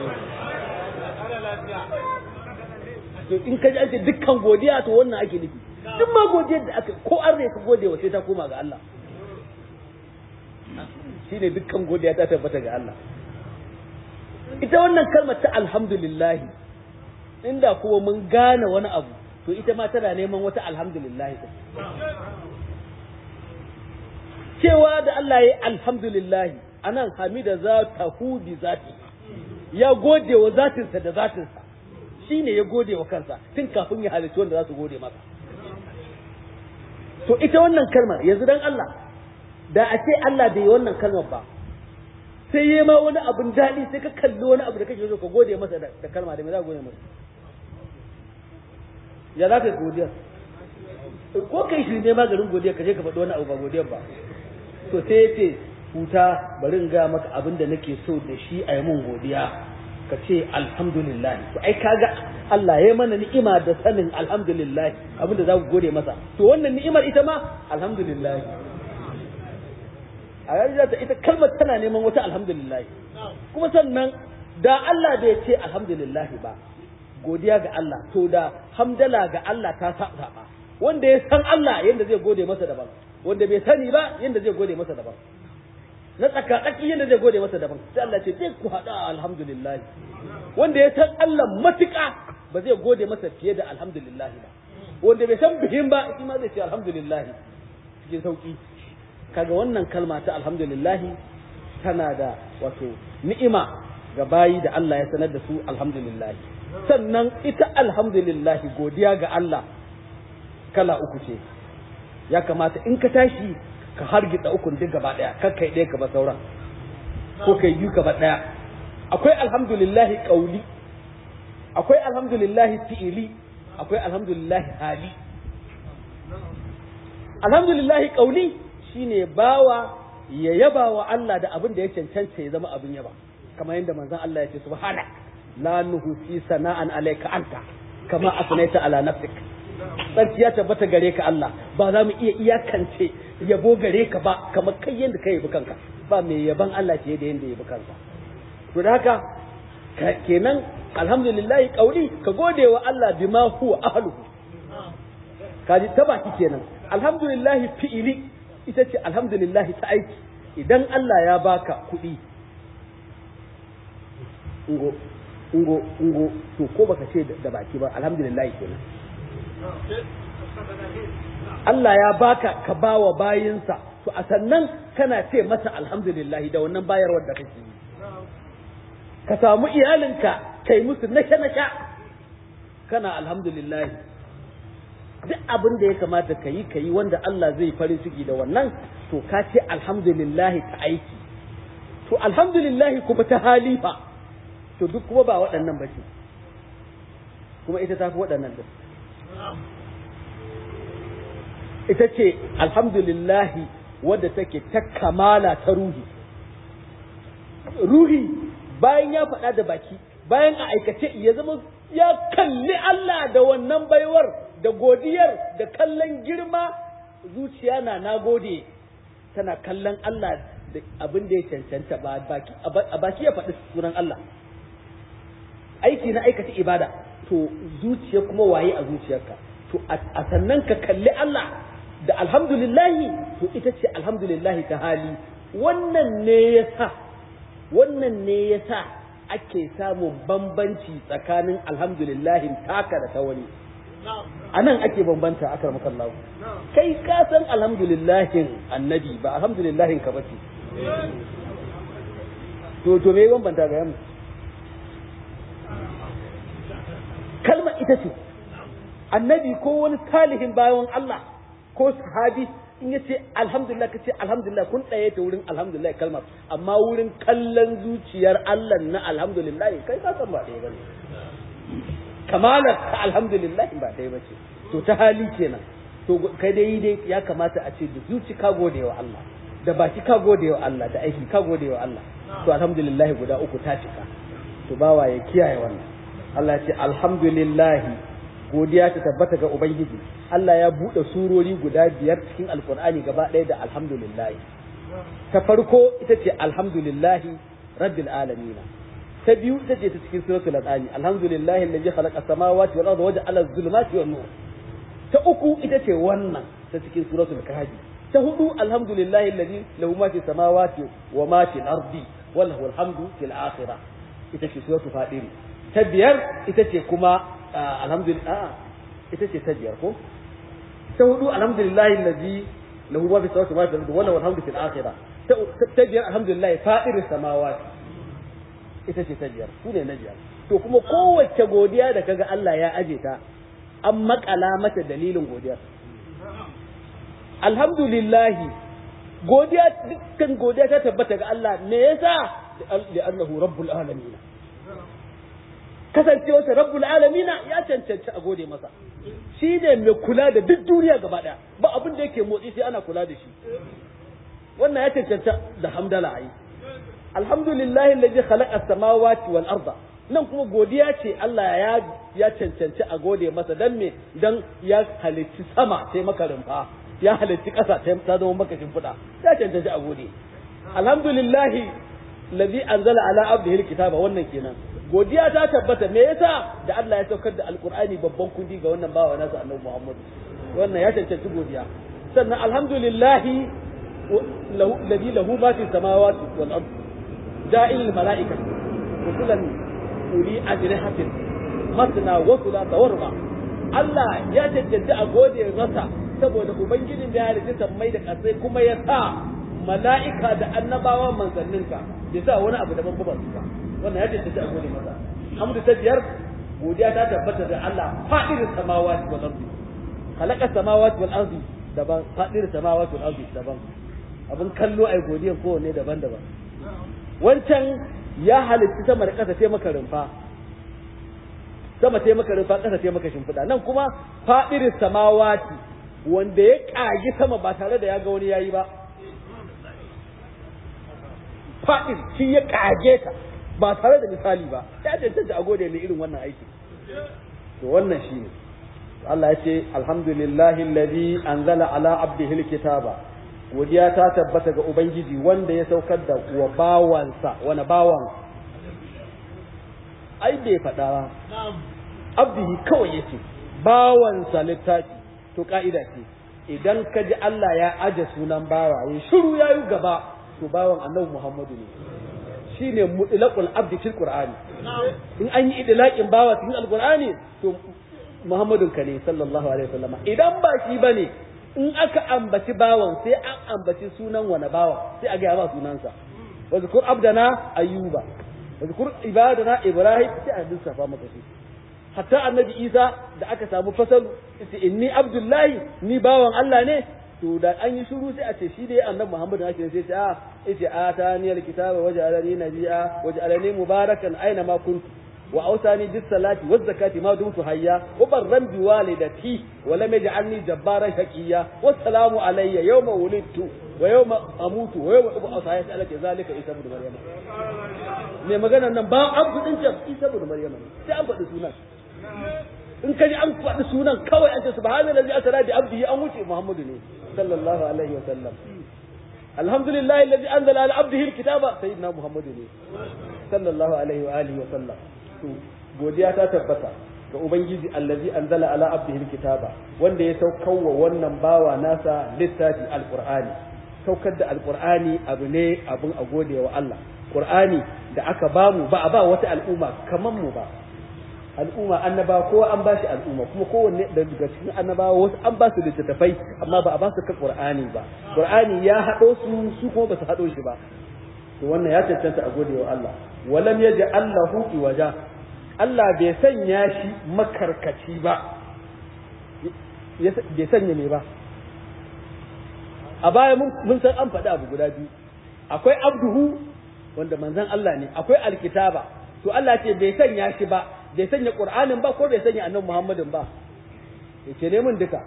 to in ka ji ake dukkan godiya to wannan ake nufi duk ma godiyar da aka ko an ka gode wa sai ta koma ga Allah shine dukkan godiya ta tabbata ga Allah ita wannan kalmar ta alhamdulillah inda kuma mun gane wani abu to ita ma tana neman wata alhamdulillah cewa da Allah ya yi alhamdulillah anan hamida za ta hudi zati ya gode wa zatinsa da zatinsa shi ne ya gode wa kansa tun kafin ya halittu wanda za su gode masa to ita wannan kalmar yanzu dan Allah da a ce Allah bai yi wannan kalmar ba sai yi ma wani abin daɗi sai ka kalli wani abu da kake so ka gode masa da kalma da me za ka gode masa ya za ka yi godiyar ko kai shi ne maganin godiyar ka je ka faɗi wani abu ba godiyar ba to sai ya ce huta bari in ga maka abin da nake so da shi a yi mun godiya ka ce alhamdulillah to ai kaga Allah ya mana ni'ima da sanin alhamdulillah abin da za ku gode masa to wannan ni'imar ita ma alhamdulillah a yanzu ta ita kalmar tana neman wata alhamdulillah kuma sannan da Allah bai ce alhamdulillah ba godiya ga Allah to da hamdala ga Allah ta saba wanda ya san Allah yanda zai gode masa daban wanda bai sani ba yanda zai gode masa daban na tsaka tsaki yanda zai gode masa daban sai Allah ce sai ku hada alhamdulillah wanda ya san Allah matuƙa ba zai gode masa fiye da alhamdulillah ba wanda bai san bihin ba shi ma zai ce alhamdulillah cikin sauki kaga wannan kalma ta alhamdulillah tana da wato ni'ima ga bayi da Allah ya sanar da su alhamdulillah sannan ita alhamdulillah godiya ga Allah kala uku ce ya kamata in ka tashi ka hargitsa ukun duk gaba daya kar kai ɗaya ka ba sauran ko kai biyu ka ba daya akwai alhamdulillah qauli akwai alhamdulillah fi'ili akwai alhamdulillah hali alhamdulillah qauli shine bawa ya yaba wa Allah da abin da ya cancanta ya zama abin yaba kamar yadda manzon Allah ya ce subhana la nuhsi sana'an alayka anta kama asnaita ala nafsik sarki ya tabbata gare ka Allah ba za mu iya iyakance yabo gare ka ba kamar kai yadda ka yabi kanka ba mai yaban Allah fiye da yadda yabi kanka to da haka kenan alhamdulillah kauli ka gode wa Allah bima huwa ahluhu kaji ta baki kenan alhamdulillah fi'ili ita ce alhamdulillah ta aiki idan Allah ya baka kuɗi ungo ungo ungo to ko baka ce da baki ba alhamdulillah kenan Allah ya baka ka bawa bayinsa to a sannan kana ce masa alhamdulillah da wannan bayarwar da kake yi ka samu iyalinka kai musu nasha nasha kana alhamdulillah duk abin da ya kamata ka yi ka yi wanda Allah zai farin ciki da wannan to ka ce alhamdulillah ta aiki to alhamdulillah kuma ta halifa to duk kuma ba waɗannan ba ce kuma ita ta fi waɗannan da ita ce alhamdulillahi wadda take ta kamala ta ruhi ruhi bayan ya faɗa da baki bayan a aikace ya zama ya kalli Allah da wannan baiwar da godiyar da kallon girma zuciya na nagode tana kallon Allah da abin da ya cancanta ba a baki ya faɗi sunan Allah aiki na aikata ibada to zuciya kuma waye a zuciyarka to a sannan ka kalli Allah da alhamdulillahi to ita ce alhamdulillahi ta hali wannan ne yasa wannan ne yasa ake samun bambanci tsakanin alhamdulillahi taka da ta wani a nan ake bambanta akar makallahu kai ka san alhamdulillahin annabi ba alhamdulillahin ka bace to to me bambanta ga yamma kalmar ita ce annabi ko wani salihin bayan Allah ko sahabi in ya ce alhamdulillah ka ce alhamdulillah kun ɗaya ta wurin alhamdulillah kalmar amma wurin kallon zuciyar Allah na alhamdulillah kai ka san ba ɗaya bane kamalar ka alhamdulillah ba ɗaya bace to ta hali kenan to kai dai dai ya kamata a ce da zuci ka gode wa Allah da baki ka gode wa Allah da aiki ka gode wa Allah to alhamdulillah guda uku ta cika to bawa ya kiyaye wannan Allah ya ce alhamdulillah godiya ta tabbata ga ubangiji Allah ya bude surori guda biyar cikin alkur'ani gaba ɗaya da alhamdulillah ta farko ita ce alhamdulillah rabbil alamin ta biyu ita ce ta cikin suratul al'ani alhamdulillah alladhi khalaqa samawati wal arda waja'ala adh-dhulumati wan nur ta uku ita ce wannan ta cikin suratul kahfi ta hudu alhamdulillahi alladhi lahu ma fi samawati wa ma fi al-ardi wa lahu alhamdu fil akhirah ita ce suratul fadir ta biyar ita ce kuma alhamdulillah ita ce ta biyar ko ta hudu alhamdulillahi alladhi lahu ma fi samawati wa ma fi al-ardi wa lahu alhamdu fil akhirah ta biyar alhamdulillah fadir samawati ita ce ta biyar su ne na biyar to kuma kowace godiya da kaga Allah ya aje ta an makala mata dalilin godiyar alhamdulillahi godiya dukkan godiya ta tabbata ga Allah me yasa li'annahu rabbul alamin kasancewarsa rabbul alamin ya cancanci a gode masa shi ne mai kula da duk duniya gaba daya ba abin da yake motsi sai ana kula da shi wannan ya cancanta da hamdala ai alhamdulillahi alladhi khalaqa as-samawati wal arda nan kuma godiya ce Allah ya ya cancanci a gode masa dan me dan ya halitti sama sai maka rumfa ya halitti ƙasa ta zama maka shimfiɗa ya cancanci a gode alhamdulillahi alladhi anzala ala abdihi alkitaba wannan kenan godiya ta tabbata me yasa da Allah ya saukar da alqur'ani babban kundi ga wannan bawa nasa annabi Muhammad wannan ya cancanci godiya sannan alhamdulillahi alladhi lahu ma fi samawati wal ardi ja'il malaikati rusulan uli ajrihatin masna wa thulatha wa ruba Allah ya cancanci a gode masa saboda ubangijin da ya halitta sammai da kasai kuma ya sa mala'ika da annabawa manzanninka ya sa wani abu daban ba su ba wannan ya cancanci a gode masa hamdu ta biyar godiya ta tabbata da Allah fa'irin samawati wal ardi khalaqa samawati wal ardi daban fa'irin samawati wal ardi daban abin kallo ai godiyan kowanne daban-daban wancan ya halitta sama da ƙasa sai maka rumfa sama sai maka rumfa ƙasa sai maka shimfiɗa nan kuma faɗirin samawati wanda ya ƙagi sama ba tare da ya ga wani yayi ba faɗin shi ya ƙage ta ba tare da misali ba ya cancanta a gode ne irin wannan aiki to wannan shi ne Allah ya ce alhamdulillahi alladhi anzala ala abdihi alkitaba godiya ta tabbata ga Ubangiji wanda ya saukar da wa bawansa wani bawan ai bai faɗa ba abdihi kawai yace bawansa littafi to ka'ida ce idan ka ji Allah ya aje sunan bawa ya shiru ya yi gaba to bawan annabi Muhammadu ne shine mutlaqul abdi fil qur'ani in an yi idlaqin bawa cikin alqur'ani to Muhammadun ka ne sallallahu alaihi wasallam idan ba shi bane in aka ambaci bawan sai an ambaci sunan wani bawan sai a gaya ba sunansa wa zikur abdana ayyuba wa zikur ibadana ibrahim sai a lissafa maka shi hatta annabi isa da aka samu fasalu yace inni abdullahi ni bawan Allah ne to da an yi shiru sai a ce shi dai annabi muhammad na ce sai a yace atani alkitaba waj'alani nabiyya waj'alani mubarakan aina ma kuntu وأوصاني بالصلاة والزكاة ما دمت حيا وبرا بوالدتي ولم يجعلني جبارا شقيا والسلام علي يوم ولدت ويوم أموت ويوم أبعث يسألك ذلك عيسى بن مريم ne magana nan ba an fudin can Isa ibn Maryam sai an faɗi sunan in ka ji an faɗi sunan kawai an ce subhanallazi asra bi abdihi an wuce Muhammadu ne sallallahu alaihi wa sallam alhamdulillah alladhi anzala ala abdihi alkitaba sayyidina Muhammadu ne sallallahu alaihi wa alihi wa sallam to godiya ta tabbata ga ubangiji allazi anzala ala abdihi alkitaba wanda ya saukar wa wannan bawa nasa littafi alqur'ani saukar da alqur'ani abu ne abun a gode wa Allah qur'ani da aka bamu ba a ba wata al'umma kaman mu ba al'umma annaba kowa an bashi al'umma kuma kowanne daga cikin annabawa wasu an ba su littattafai amma ba a ba su ka qur'ani ba qur'ani ya hado su su kuma ba su hado shi ba to wannan ya cancanta a gode wa Allah walam yaj'al lahu iwaja Allah bai sanya shi makarkaci ba bai sanya ne ba a baya mun san an faɗi abu guda biyu akwai abduhu wanda manzon Allah ne akwai alkitaba to Allah ce bai sanya shi ba bai sanya qur'anin ba ko bai sanya annabi muhammadin ba yace ne mun duka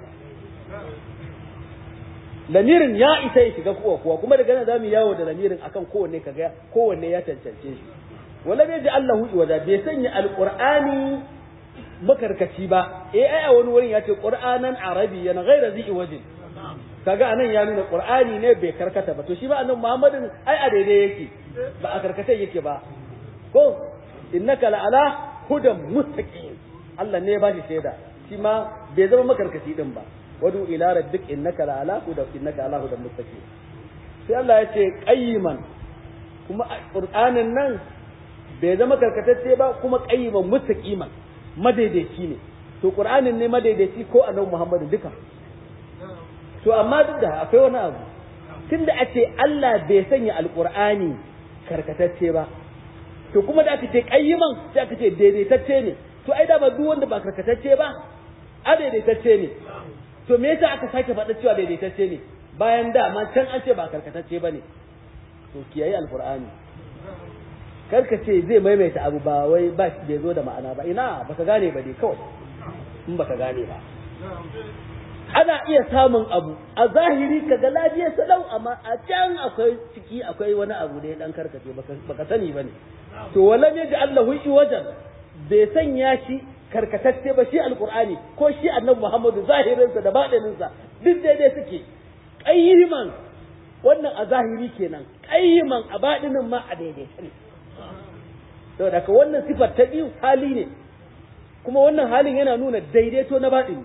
lamirin ya isa ya shiga kowa kuwa kuma daga nan zamu yawo da lamirin akan kowanne kaga kowanne ya cancance shi wala bai ji Allahu iwaja bai sanya alqur'ani makarkaci ba eh ai a wani wurin ya ce qur'anan arabiyyan ghayra zi wajin kaga anan ya nuna qur'ani ne bai karkata ba to shi ba annabi muhammadin ai a daidai yake ba a karkace yake ba ko innaka la ala hudan mustaqim Allah ne ya bashi shaida shi ma bai zama makarkaci din ba wadu ila rabbik innaka la ala hudan innaka ala hudan mustaqim sai Allah ya ce qayyiman kuma qur'anin nan bai zama karkatacce ba kuma qayyiman mustaqiman madaidaici ne to qur'anin ne madaidaici ko annabi muhammadin duka to amma duk da akwai wani abu tunda a ce Allah bai sanya alqur'ani karkatacce ba to kuma da aka ce qayyiman sai aka ce daidaitacce ne to ai da ba duk wanda ba karkatacce ba a daidaitacce ne to me yasa aka sake faɗa cewa daidaitacce ne bayan da ma can an ce ba karkatacce ba ne to kiyaye alqur'ani karka ce zai maimaita abu ba wai ba bai zo da ma'ana ba ina baka gane ba dai kawai in baka gane ba ana iya samun abu a zahiri kaga lafiyar salau amma a can akwai ciki akwai wani abu da ya dan karkace baka sani bane to wala ne da Allah hui wajen bai sanya shi karkatacce ba shi alqur'ani ko shi annabi Muhammadu zahirinsa da baɗininsa duk daidai suke qayyiman wannan a zahiri kenan qayyiman a baɗinin ma a daidai ne saboda ka wannan sifar ta biyu hali ne kuma wannan halin yana nuna daidaito na baɗini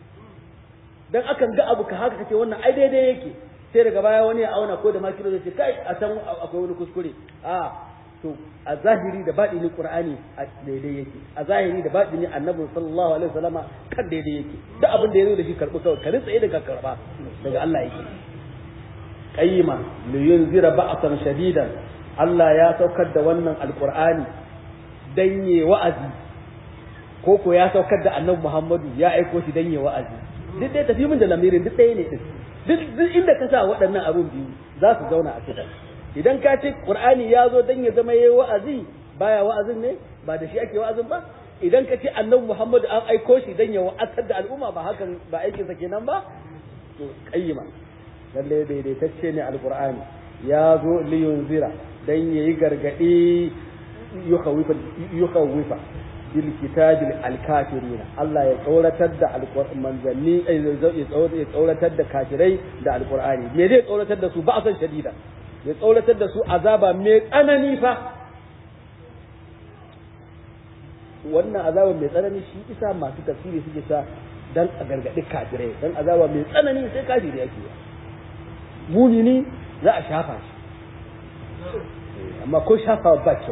dan akan ga abu ka haka kace wannan ai daidai yake sai daga baya wani ya auna ko da ma kilo zai ce kai a san akwai wani kuskure a to a zahiri da baɗini qur'ani a daidai yake a zahiri da baɗini annabi sallallahu alaihi wasallama kan daidai yake duk abin da ya zo da shi karɓi kawai ka tsaye daga karɓa daga Allah yake qayyima li yunzira ba'san shadidan Allah ya saukar da wannan alqur'ani dan yi wa'azi ko ko ya saukar da annabi Muhammadu ya aiko shi dan yi wa'azi duk dai tafi min da lamirin duk ɗaya ne din duk duk inda ka sa waɗannan abun biyu za su zauna a cikin idan ka ce qur'ani ya zo dan ya zama yayi wa'azi baya wa'azin ne ba da shi ake wa'azin ba idan ka ce annabi Muhammadu an aiko shi dan ya wa'azar da al'umma ba hakan ba aikin sa kenan ba to qayyima lalle daidaitacce ne alqur'ani ya zo liyunzira dan yayi gargadi yukhawwifa yukhawwifa bil kitabil alkafirina Allah ya tsoratar da alqur'an manzanni ya tsoratar da kafirai da alqur'ani me zai tsoratar da su ba san shadida ya tsoratar da su azaba mai tsanani fa wannan azaba mai tsanani shi isa masu tafsiri suke sa dan a gargadi kafirai dan azaba mai tsanani sai kafiri yake mumini za a shafa shi amma ko shafa ba kyau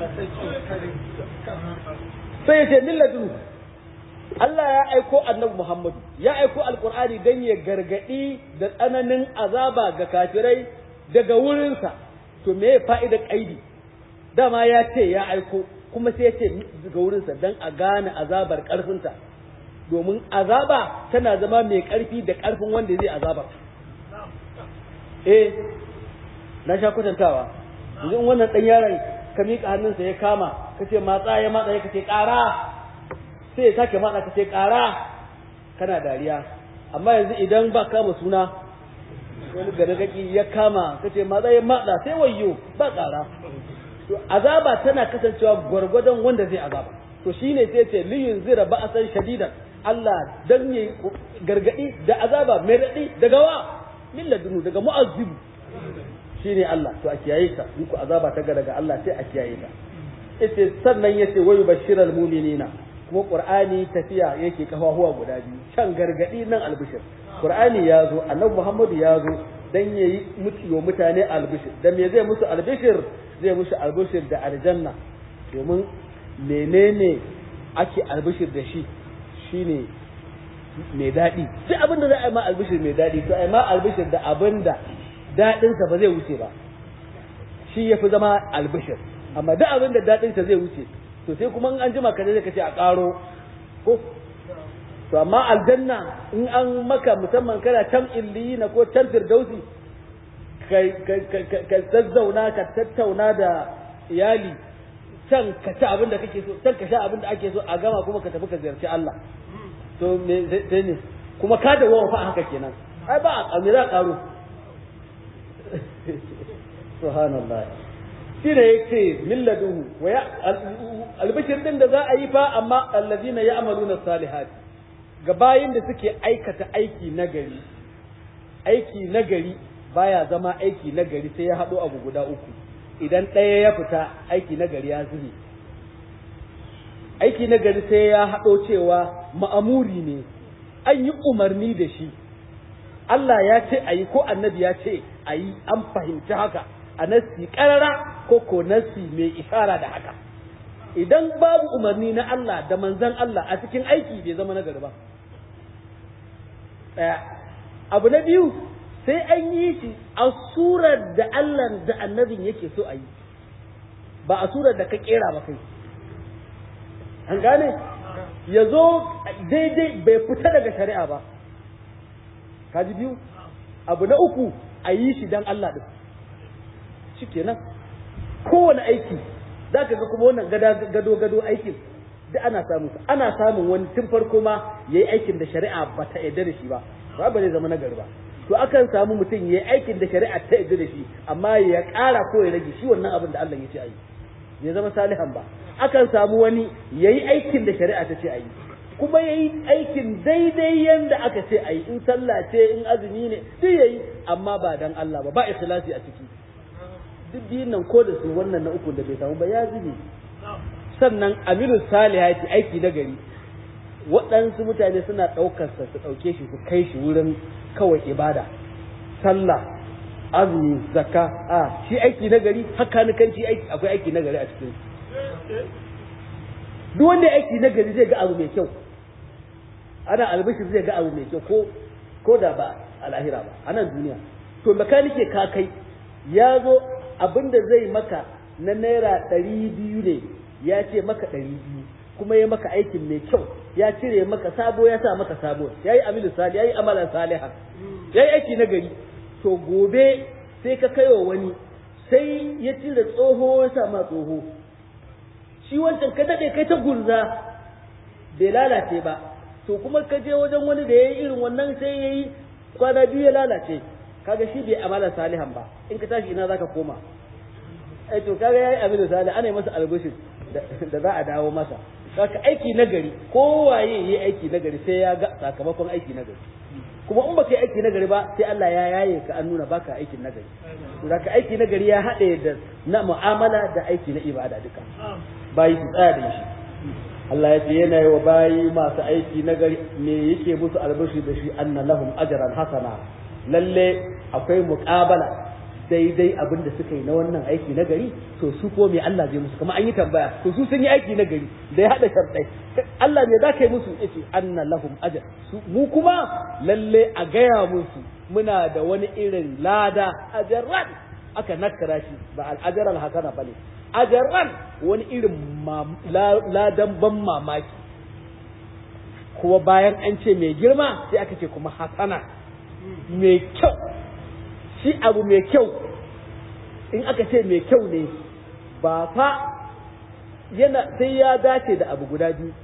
sai ya ce milladun Allah ya aiko annabi Muhammadu ya aiko alkur'ani dan ya gargadi da tsananin azaba ga kafirai daga wurinsa to me ya fa'ida kaidi dama ya ce ya aiko kuma sai ya ce daga wurinsa dan a gane azabar karfinta domin azaba tana zama mai karfi da karfin wanda zai azabar eh na sha kwatantawa yanzu wannan dan yaron ka miƙa hannunsa ya kama ka ce matsa ya matsa ya kace ƙara sai ya sake matsa ka ce ƙara kana dariya amma yanzu idan ba kama suna wani gargaki ya kama ka ce matsa ya matsa sai wayyo ba ƙara to azaba tana kasancewa gwargwadon wanda zai azaba to shine sai ce liyun zira ba'asan shadidan Allah dan yayi gargadi da azaba mai radi daga wa min ladunu daga mu'azzibu shine Allah to a kiyaye ta in ku azaba ta daga Allah sai a kiyaye ta ita sannan yace wayu bashiral mu'minina kuma qur'ani tafiya yake kafafuwa guda biyu can gargadi nan albishir qur'ani ya zo annabi muhammadu ya zo dan yayi mutiyo mutane albishir dan me zai musu albishir zai musu albishir da aljanna domin menene ake albishir da shi shine mai daɗi duk abin da za a yi ma albishir mai daɗi to a yi ma albishir da abin da daɗinsa ba zai wuce ba shi ya fi zama albishir amma duk abin da daɗinsa zai wuce to sai kuma in an jima ka zai ka ce a ƙaro ko to amma aljanna in an maka musamman kana can illiyina ko can firdausi ka zazzauna ka tattauna da iyali can ka ci abin da kake so can ka sha abin da ake so a gama kuma ka tafi ka ziyarci Allah to me sai ne kuma ka da wawa fa haka kenan ai ba a me za a karo subhanallah shi ne yake milladuhu wa ya albishir din da za a yi fa amma allazina ya'maluna salihat ga bayin da suke aikata aiki nagari aiki nagari baya zama aiki nagari sai ya haɗo abu guda uku idan ɗaya ya fita aiki nagari ya zube aiki nagari sai ya haɗo cewa ma'amuri ne an yi umarni da shi Allah ya ce a yi ko annabi ya ce a yi an fahimci haka a nassi ƙarara ko ko nassi mai ishara da haka idan babu umarni na Allah da manzan Allah a cikin aiki bai zama nagari ba ɗaya abu na biyu sai an yi shi a surar da Allah da annabin yake so a yi ba a surar da ka kera ba kai an gane ya zo daidai bai fita daga shari'a ba kaji biyu abu na uku a yi shi don Allah ɗin shi kenan kowane aiki za ka ga kuma wannan gado gado aikin da ana samun ana samun wani tun farko ma ya yi aikin da shari'a ba ta yarda da shi ba ba ba zai zama nagari ba to akan samu mutum ya yi aikin da shari'a ta yarda da shi amma ya ƙara ko ya rage shi wannan abin da Allah ya ce a yi ya zama salihan ba akan samu wani ya yi aikin da shari'a ta ce a yi kuma ya yi aikin daidai yadda aka ce a yi in sallah ce in azumi ne duk ya yi amma ba dan Allah ba ba ikhlasi a ciki duk biyun nan ko da su wannan na uku da bai samu ba ya zube sannan aminu salihati aiki na gari waɗansu mutane suna ɗaukarsa su ɗauke shi su kai shi wurin kawai ibada sallah azumi zakka a shi aiki na gari haka nukanci aiki akwai aiki na gari a cikin duk wanda aiki na gari zai ga abu mai kyau ana albishir zai ga abu mai kyau ko ko da ba a lahira ba a nan duniya to makanike ka kai ya zo abin da zai maka na naira ɗari biyu ne ya ce maka ɗari biyu kuma ya maka aikin mai kyau ya cire maka sabo ya sa maka sabo ya yi amilu sali ya yi amalan saliha ya yi aiki na gari to gobe sai ka kaiwa wani sai ya cire tsoho ya sa ma tsoho shi wancan ka daɗe kai ta gurza bai lalace ba to kuma ka je wajen wani da ya yi irin wannan sai ya yi kwana biyu ya lalace kaga shi bai amalan salihan ba in ka tashi ina zaka koma ai to kaga yayi amilu salih ana yi masa albishir da za a dawo masa saka aiki nagari kowaye yi aiki nagari sai ya ga sakamakon aiki nagari kuma in baka yi aiki nagari ba sai Allah ya yaye ka an nuna baka aikin nagari to da aiki nagari ya haɗe da na mu'amala da aiki na ibada duka bayi su tsaya da shi Allah ya ce yana yi wa bayi masu aiki nagari me yake musu albashi da shi anna lahum ajran hasana lalle akwai muqabala daidai abin da suka yi na wannan aiki na gari to su ko me Allah zai musu kamar an yi tambaya to su sun yi aiki na gari da ya hada sharɗai Allah me za ka yi musu yace anna lahum ajr su mu kuma lalle a gaya musu muna da wani irin lada ajran aka nakara shi ba al ajr al hasana bane ajran wani irin ladan ban mamaki kuma bayan an ce mai girma sai aka ce kuma hasana mai kyau shi abu mai kyau in aka ce mai kyau ne ba fa yana sai ya dace da abu guda biyu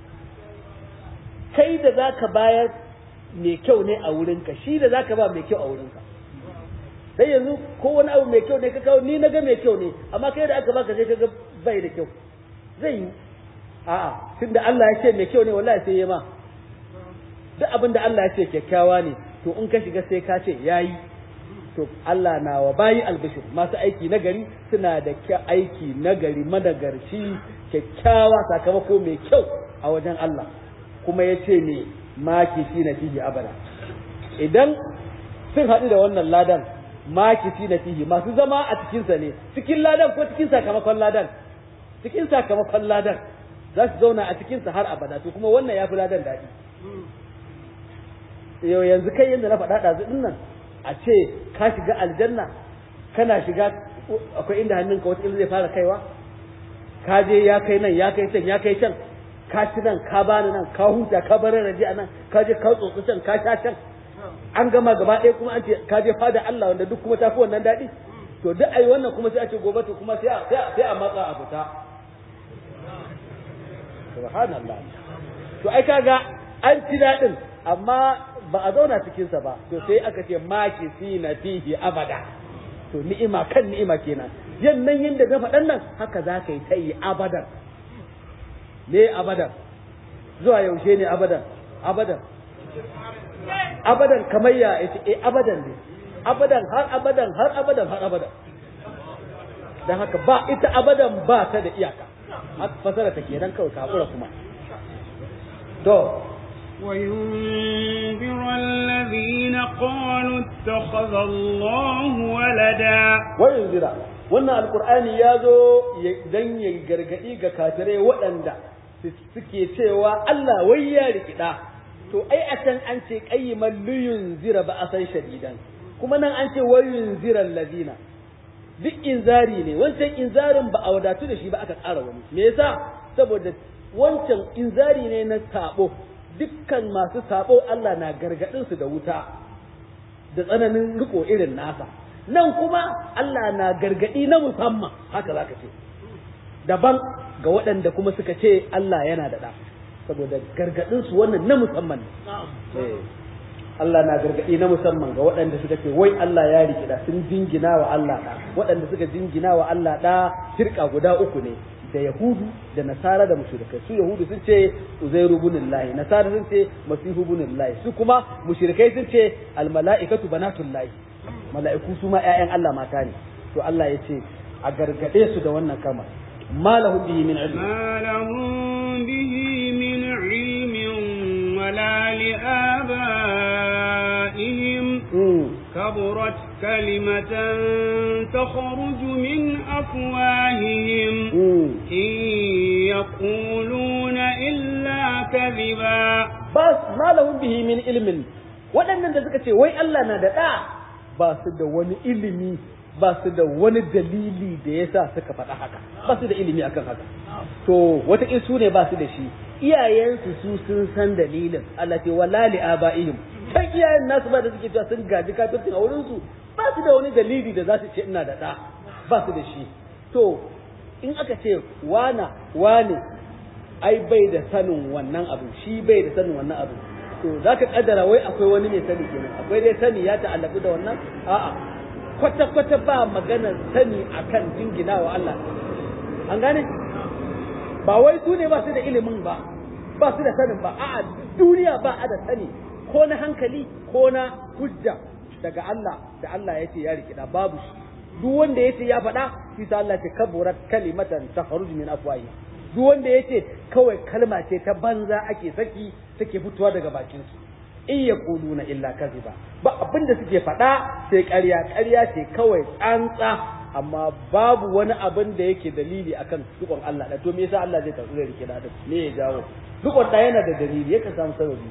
kai da za ka bayar mai kyau ne a wurinka shi da za ka ba mai kyau a wurinka sai yanzu ko wani abu mai kyau ne ka kawo ni na ga mai kyau ne amma kai da aka baka sai ka ga bai da kyau zai yi a'a tunda Allah ya ce mai kyau ne wallahi sai ya ma duk abin da Allah ya ce kyakkyawa ne to in ka shiga sai ka ce yayi to Allah na wa bayi albishir masu aiki nagari suna da aiki nagari madagarci kyakkyawa sakamako mai kyau a wajen Allah kuma ya ce ne maki shi na fihi abada idan sun haɗu da wannan ladan maki shi na fihi masu zama a cikinsa ne cikin ladan ko cikin sakamakon ladan cikin sakamakon ladan za su zauna a cikinsa har abada to kuma wannan ya fi ladan daɗi yau yanzu kai yadda na faɗa ɗazu ɗin nan a ce ka shiga aljanna kana shiga akwai inda hannunka wata zai fara kaiwa ka je ya kai nan ya kai can ya kai can ka ci nan ka bani nan ka huta ka bar raji a nan ka je ka tsotsi can ka sha can an gama gaba ɗaya kuma an ce ka je fada Allah wanda duk kuma tafi wannan daɗi to duk ai wannan kuma sai a ce gobe to kuma sai a sai a matsa a fita subhanallah to ai kaga an ci daɗin amma ba a zauna cikinsa ba to sai aka ce maki si na fihi abada to ni'ima kan ni'ima kenan yannan yadda na faɗan nan haka za ka yi ta yi abadan ne abadan zuwa yaushe ne abadan abadan abadan kamar ya ce eh abadan ne abadan har abadan har abadan har abadan dan haka ba ita abadan ba ta da iyaka haka fasara ta kenan kawai kakura kuma to وينذر الذين قالوا اتخذ الله ولدا وينذر wannan alkur'ani ya zo dan ya gargadi ga kafirai waɗanda suke cewa Allah wai ya rikida to ai a can an ce qayyiman liyun zira ba a san shadidan kuma nan an ce wayun ziran ladina duk inzari ne wancan inzarin ba a wadatu da shi ba aka ƙara wani me yasa saboda wancan inzari ne na sabo dukkan masu sabo Allah na gargadin su da wuta da tsananin riko irin nasa nan kuma Allah na gargadi na musamman haka zaka ce daban ga waɗanda kuma suka ce Allah yana da ɗa saboda gargadin su wannan na musamman ne Allah na gargaɗi na musamman ga waɗanda suka ce wai Allah ya rikida sun jingina wa Allah ɗa waɗanda suka jingina wa Allah ɗa shirka guda uku ne da Yahudu da Nasara da mushrikai su Yahudu sun ce Uzairu ibn Allah Nasara sun ce Masihu ibn Allah su kuma mushrikai sun ce al mala'ikatu banatul lahi mala'iku su ma ƴaƴan Allah mata ne to Allah ya ce a gargaɗe su da wannan kama ma lahum bihi min ilmi ما لهم به من علم ولا لآبائهم كبرت كلمة تخرج من أفواههم إن يقولون إلا كذبا بس ما لهم به من علم waɗannan da suka ce wai Allah na da ɗa ba su da wani ilimi ba su da wani dalili da ya sa suka faɗa haka ba su da ilimi akan haka to wata su ne ba su da shi iyayensu su sun san dalilin Allah ce wala li abaihim kan iyayen nasu ba da suke cewa sun gaji kafircin a wurin su ba su da wani dalili da za su ce ina da ɗa ba su da shi to in aka ce wana wane ai bai da sanin wannan abu shi bai da sanin wannan abu to za ka kaddara wai akwai wani mai sani kenan akwai dai sani ya ta'allaku da wannan a'a kwata-kwata ba maganar sani akan jingina wa Allah an gane ba wai su ne ba su da ilimin ba ba su da sanin ba a'a duniya ba a da sani ko na hankali ko na hujja daga Allah da Allah ya ce ya rikida babu shi duk wanda ya ce ya faɗa shi sa Allah ce kaburat kalimatan takhruj min afwahi duk wanda ya ce kawai kalma ce ta banza ake saki take fitowa daga bakin su in ya na illa kaziba ba abin da suke faɗa sai ƙarya ƙarya ce kawai tsantsa amma babu wani abin da yake dalili akan dukon Allah da to me yasa Allah zai karɓi rike da me ya jawo dukon da yana da dalili yakan samu sababi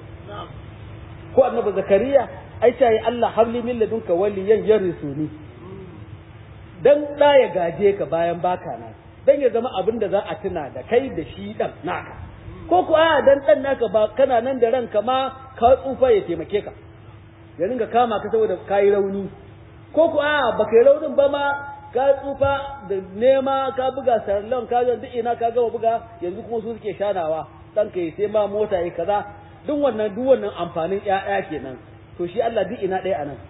ko annabi zakariya ai sai Allah habli min ladunka waliyan yarisuni dan da ya gaje ka bayan baka na dan ya zama abin da za a tuna da kai da shi dan naka ko ku a dan dan naka ba kana nan da ranka ma ka tsufa ya taimake ka ya ringa kama ka saboda kayi rauni ko ku a baka yi raunin ba ma ka tsufa da nema ka buga sarlon ka ga duk ina ka gama buga yanzu kuma su suke shanawa dan ka sai ma mota yi kaza duk wannan duk wannan amfanin ƴaƴa kenan to shi Allah duk ina ɗaya anan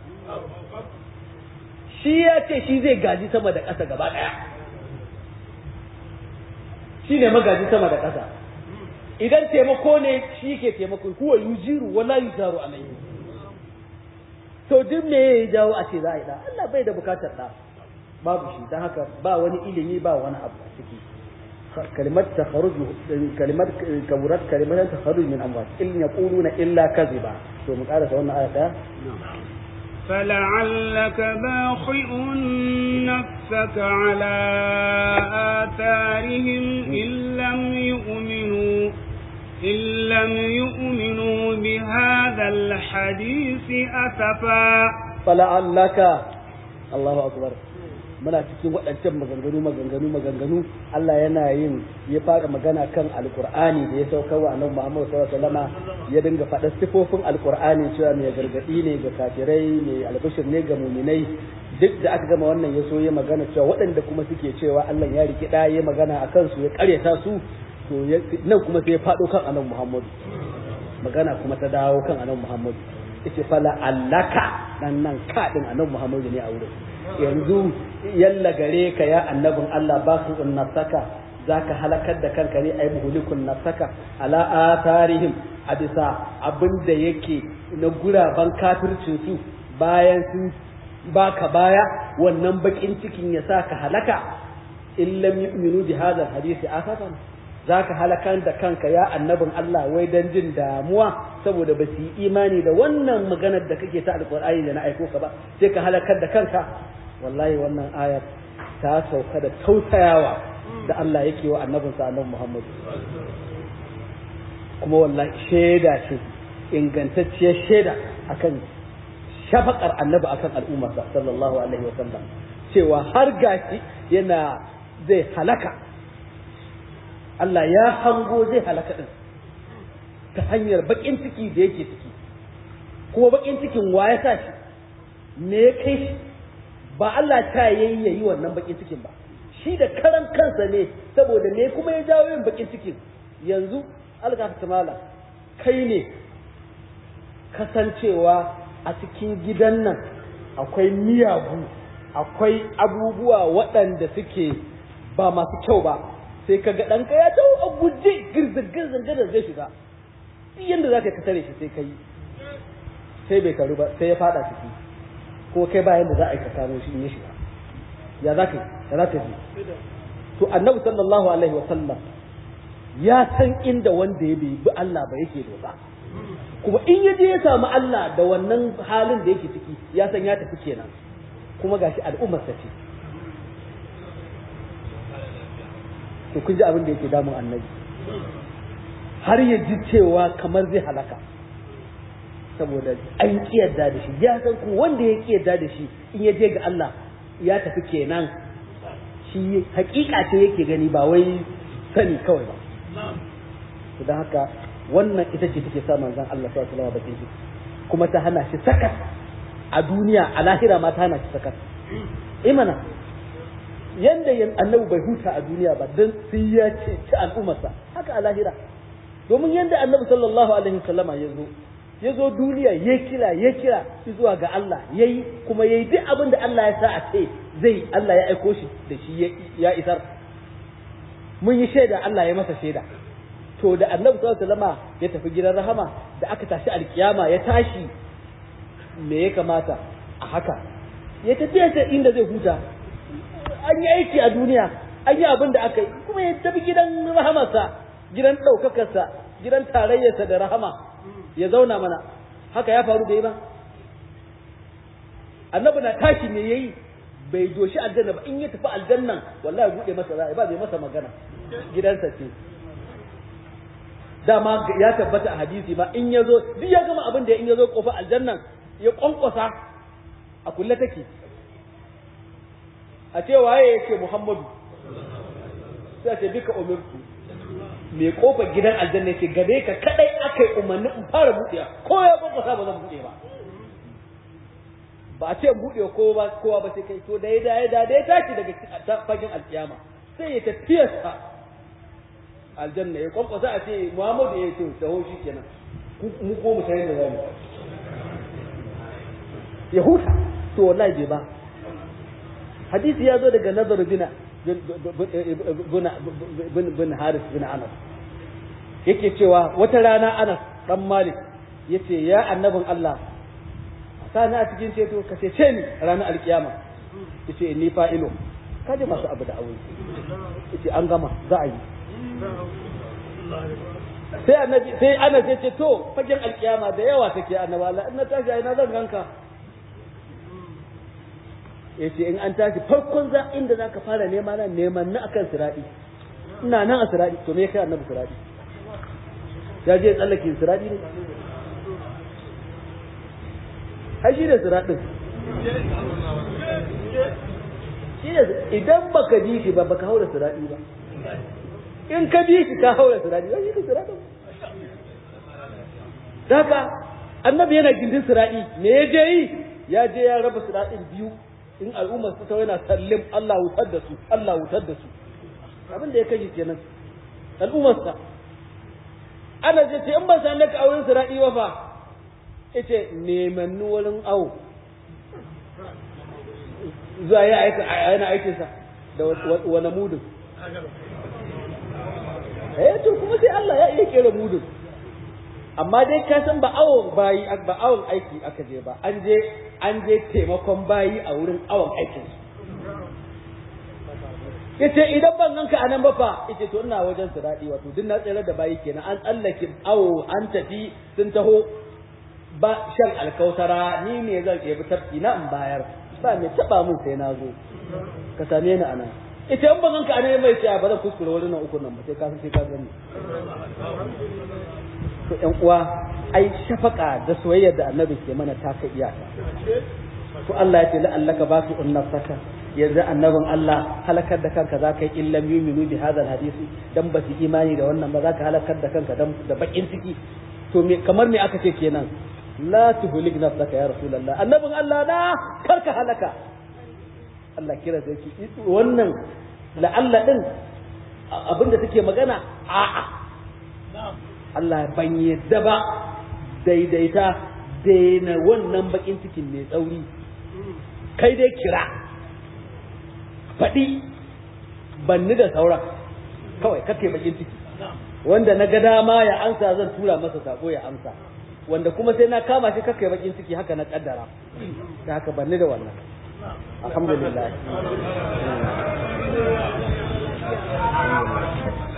shi ya ce shi zai gaji sama da ƙasa gaba ɗaya shi ne magaji sama da ƙasa idan taimako ne shi ke taimako huwa yujiru wala yujaru alayhi to duk me ya jawo a ce za a yi da Allah bai da bukatar da babu shi dan haka ba wani ilimi ba wani abu a ciki kalimat takharuj kalimat kaburat kalimat takharuj min amwat in yaquluna illa kadhiba to mu karasa wannan aya ta فلعلك باخع نفسك على آثارهم إن لم يؤمنوا إن لم يؤمنوا بهذا الحديث أسفا فلعلك الله أكبر muna cikin waɗancan maganganu maganganu maganganu Allah yana yin ya fara magana kan alkur'ani da ya sauka wa annabi Muhammad sallallahu alaihi wasallam ya dinga faɗa sifofin alkur'ani cewa mai gargadi ne ga kafirai mai albishir ne ga muminai duk da aka gama wannan ya so ya magana cewa waɗanda kuma suke cewa Allah ya riki da ya magana a kansu ya ƙaryata su to nan kuma sai ya faɗo kan annabi Muhammad magana kuma ta dawo kan annabi Muhammad yace fala allaka nan nan ka din annabi Muhammad ne a wurin yanzu yalla gare ka ya annabin Allah ba su nafsaka zaka halakar da kanka ne ai muhlikun nafsaka ala atharihim a bisa abin da yake na guraban kafircin su bayan sun baka baya wannan bakin cikin ya sa ka halaka in lam yu'minu bi hadha hadisi asafan zaka halakan da kanka ya annabin Allah wai dan jin damuwa saboda ba su yi imani da wannan maganar da kake ta alqur'ani da na aiko ka ba sai ka halakar da kanka wallahi wannan ayat ta sauka da tausayawa da Allah yake wa annabinsa annabi Muhammad kuma wallahi shaida ce ingantacciyar shaida akan shafakar annabi akan al'ummarsa sallallahu alaihi wa sallam cewa har gashi yana zai halaka Allah ya hango zai halaka din ta hanyar bakin ciki da yake ciki kuma bakin cikin wa ya sa shi me ya kai shi ba Allah ta yayi yayi wannan bakin cikin ba shi da karan kansa ne saboda me kuma ya jawo yin bakin cikin yanzu algafta mala kai ne kasancewa a cikin gidan nan akwai miyagu akwai abubuwa waɗanda suke ba masu kyau ba sai ka ga ɗanka ya tawo a guje girzin-girzin gadar zai shiga duk yadda za ka tare shi sai ka yi sai bai karu ba sai ya fada ciki ko kai ba yadda za a yi ka kamo shi in ya shiga ya za ka yi ya za ka ji to annabi sallallahu alaihi wa sallam ya san inda wanda ya bai bi Allah ba yake dosa kuma in ya je ya samu Allah da wannan halin da yake ciki ya san ya tafi kenan kuma gashi al'ummar sa ce to kun ji abin da yake damun annabi har ya ji cewa kamar zai halaka saboda an kiyarda da shi ya san kuma wanda ya kiyarda da shi in ya je ga Allah ya tafi kenan shi hakika ce yake gani ba wai sani kawai ba to don haka wannan ita ce take sa manzon Allah sallallahu alaihi wasallam bakin ciki kuma ta hana shi sakat a duniya a lahira ma ta hana shi sakat imana yanda yan annabi bai huta a duniya ba dan sai ya ce ci al'ummarsa haka a lahira domin yanda annabi sallallahu alaihi wasallama ya zo ya zo duniya ya kira ya kira zuwa ga Allah yayi kuma yayi duk abin da Allah ya sa a ce zai Allah ya aiko shi da shi ya isar mun yi shaida Allah ya masa shaida to da annabi sallallahu alaihi wasallama ya tafi gidan rahama da aka tashi alkiyama ya tashi me ya kamata a haka ya tafi ta inda zai huta an yi aiki a duniya an yi abin da aka yi kuma ya tafi gidan rahamarsa gidan ɗaukakarsa gidan tarayyarsa da rahama ya zauna mana haka ya faru da yi ba annabi na tashi ne yayi bai doshi aljanna ba in ya tafi aljannan wallahi bude masa za'a ba bai masa magana gidansa ce dama ya tabbata a hadisi ma in ya zo duk ya gama abin da in ya zo kofa aljannan ya kwankwasa a kulle take a ce waye ya ce muhammadu sai ce duka umirtu mai kofar gidan aljanna ce gare ka kadai aka yi umarni in fara buɗewa ko ya kwankwasa ba zan buɗe ba ba a ce in buɗe kowa ba kowa ba sai kai to da ya da ya da ya tashi daga fagen alkiyama sai ya tafiyarsa aljanna ya kwankwasa a ce muhammadu ya ce taho shi kenan mu ko mu sayar da zamu ya huta to wallahi bai ba hadisi ya zo daga nazar bina bin haris bin anas yake cewa wata rana anas dan malik yace ya annabin allah sani a cikin ceto ka cece ni ranar alkiyama yace ni fa'ilo kaje masu abu da aure yace an gama za a yi sai annabi sai anas yace to fagen alkiyama da yawa take annabi Allah in na tashi ai na zan ganka yace in an tashi farkon za inda zaka fara nema nan neman na akan siradi ina nan a siradi to me kai annabi siradi ya je tsallake siradi ne ai shi ne siradin shi ne idan baka ji shi ba baka haura siradi ba in ka bi shi ka haura siradi ba shi ne siradin daga annabi yana gindin siradi me ya je yi ya je ya raba siradin biyu in al'ummar su ta yana sallim Allah wutar da su Allah wutar da su abin da ya kashe kenan al'ummar sa ana ce ce in ban san ka a wurin siradi ba fa yace neman wurin awo zuwa ya aika yana aikin sa da wani mudun eh to kuma sai Allah ya iya kera mudun amma dai ka san ba awon bayi ba awon aiki aka je ba an je an je taimakon bayi a wurin awon aikin su yace idan ban ganka a nan ba fa yace to ina wajen su daɗi wato duk na tsere da bayi kenan an tsallake awo an tafi sun taho ba shan alkautara ni ne zan ɗebi tafki na in bayar ba mai taɓa min sai na zo ka same ni a nan ita in ban ganka a nan mai tsaya ba zan kuskure wani nan uku nan ba sai ka sai ka gani to ƴan uwa ai shafaka da soyayyar da annabi ke mana ta ka iyaka to Allah ya ce la'allaka ba su unnafsaka yanzu annabin Allah halakar da kanka za ka yi illam yuminu bi hadal hadisi dan ba su imani da wannan ba za ka halakar da kanka dan da bakin ciki to me kamar me aka ce kenan la tuhlik nafsaka ya rasulullah annabin Allah na karka halaka Allah kira da ki wannan la'alla din abinda take magana a'a Allah ban yadda ba daidaita daina wannan bakin cikin mai tsauri kai dai kira faɗi banni da sauran kawai kake bakin ciki wanda na ga dama ya amsa zan tura masa sako ya amsa wanda kuma sai na kama shi kake bakin ciki haka na kaddara ta haka banni da wannan alhamdulillah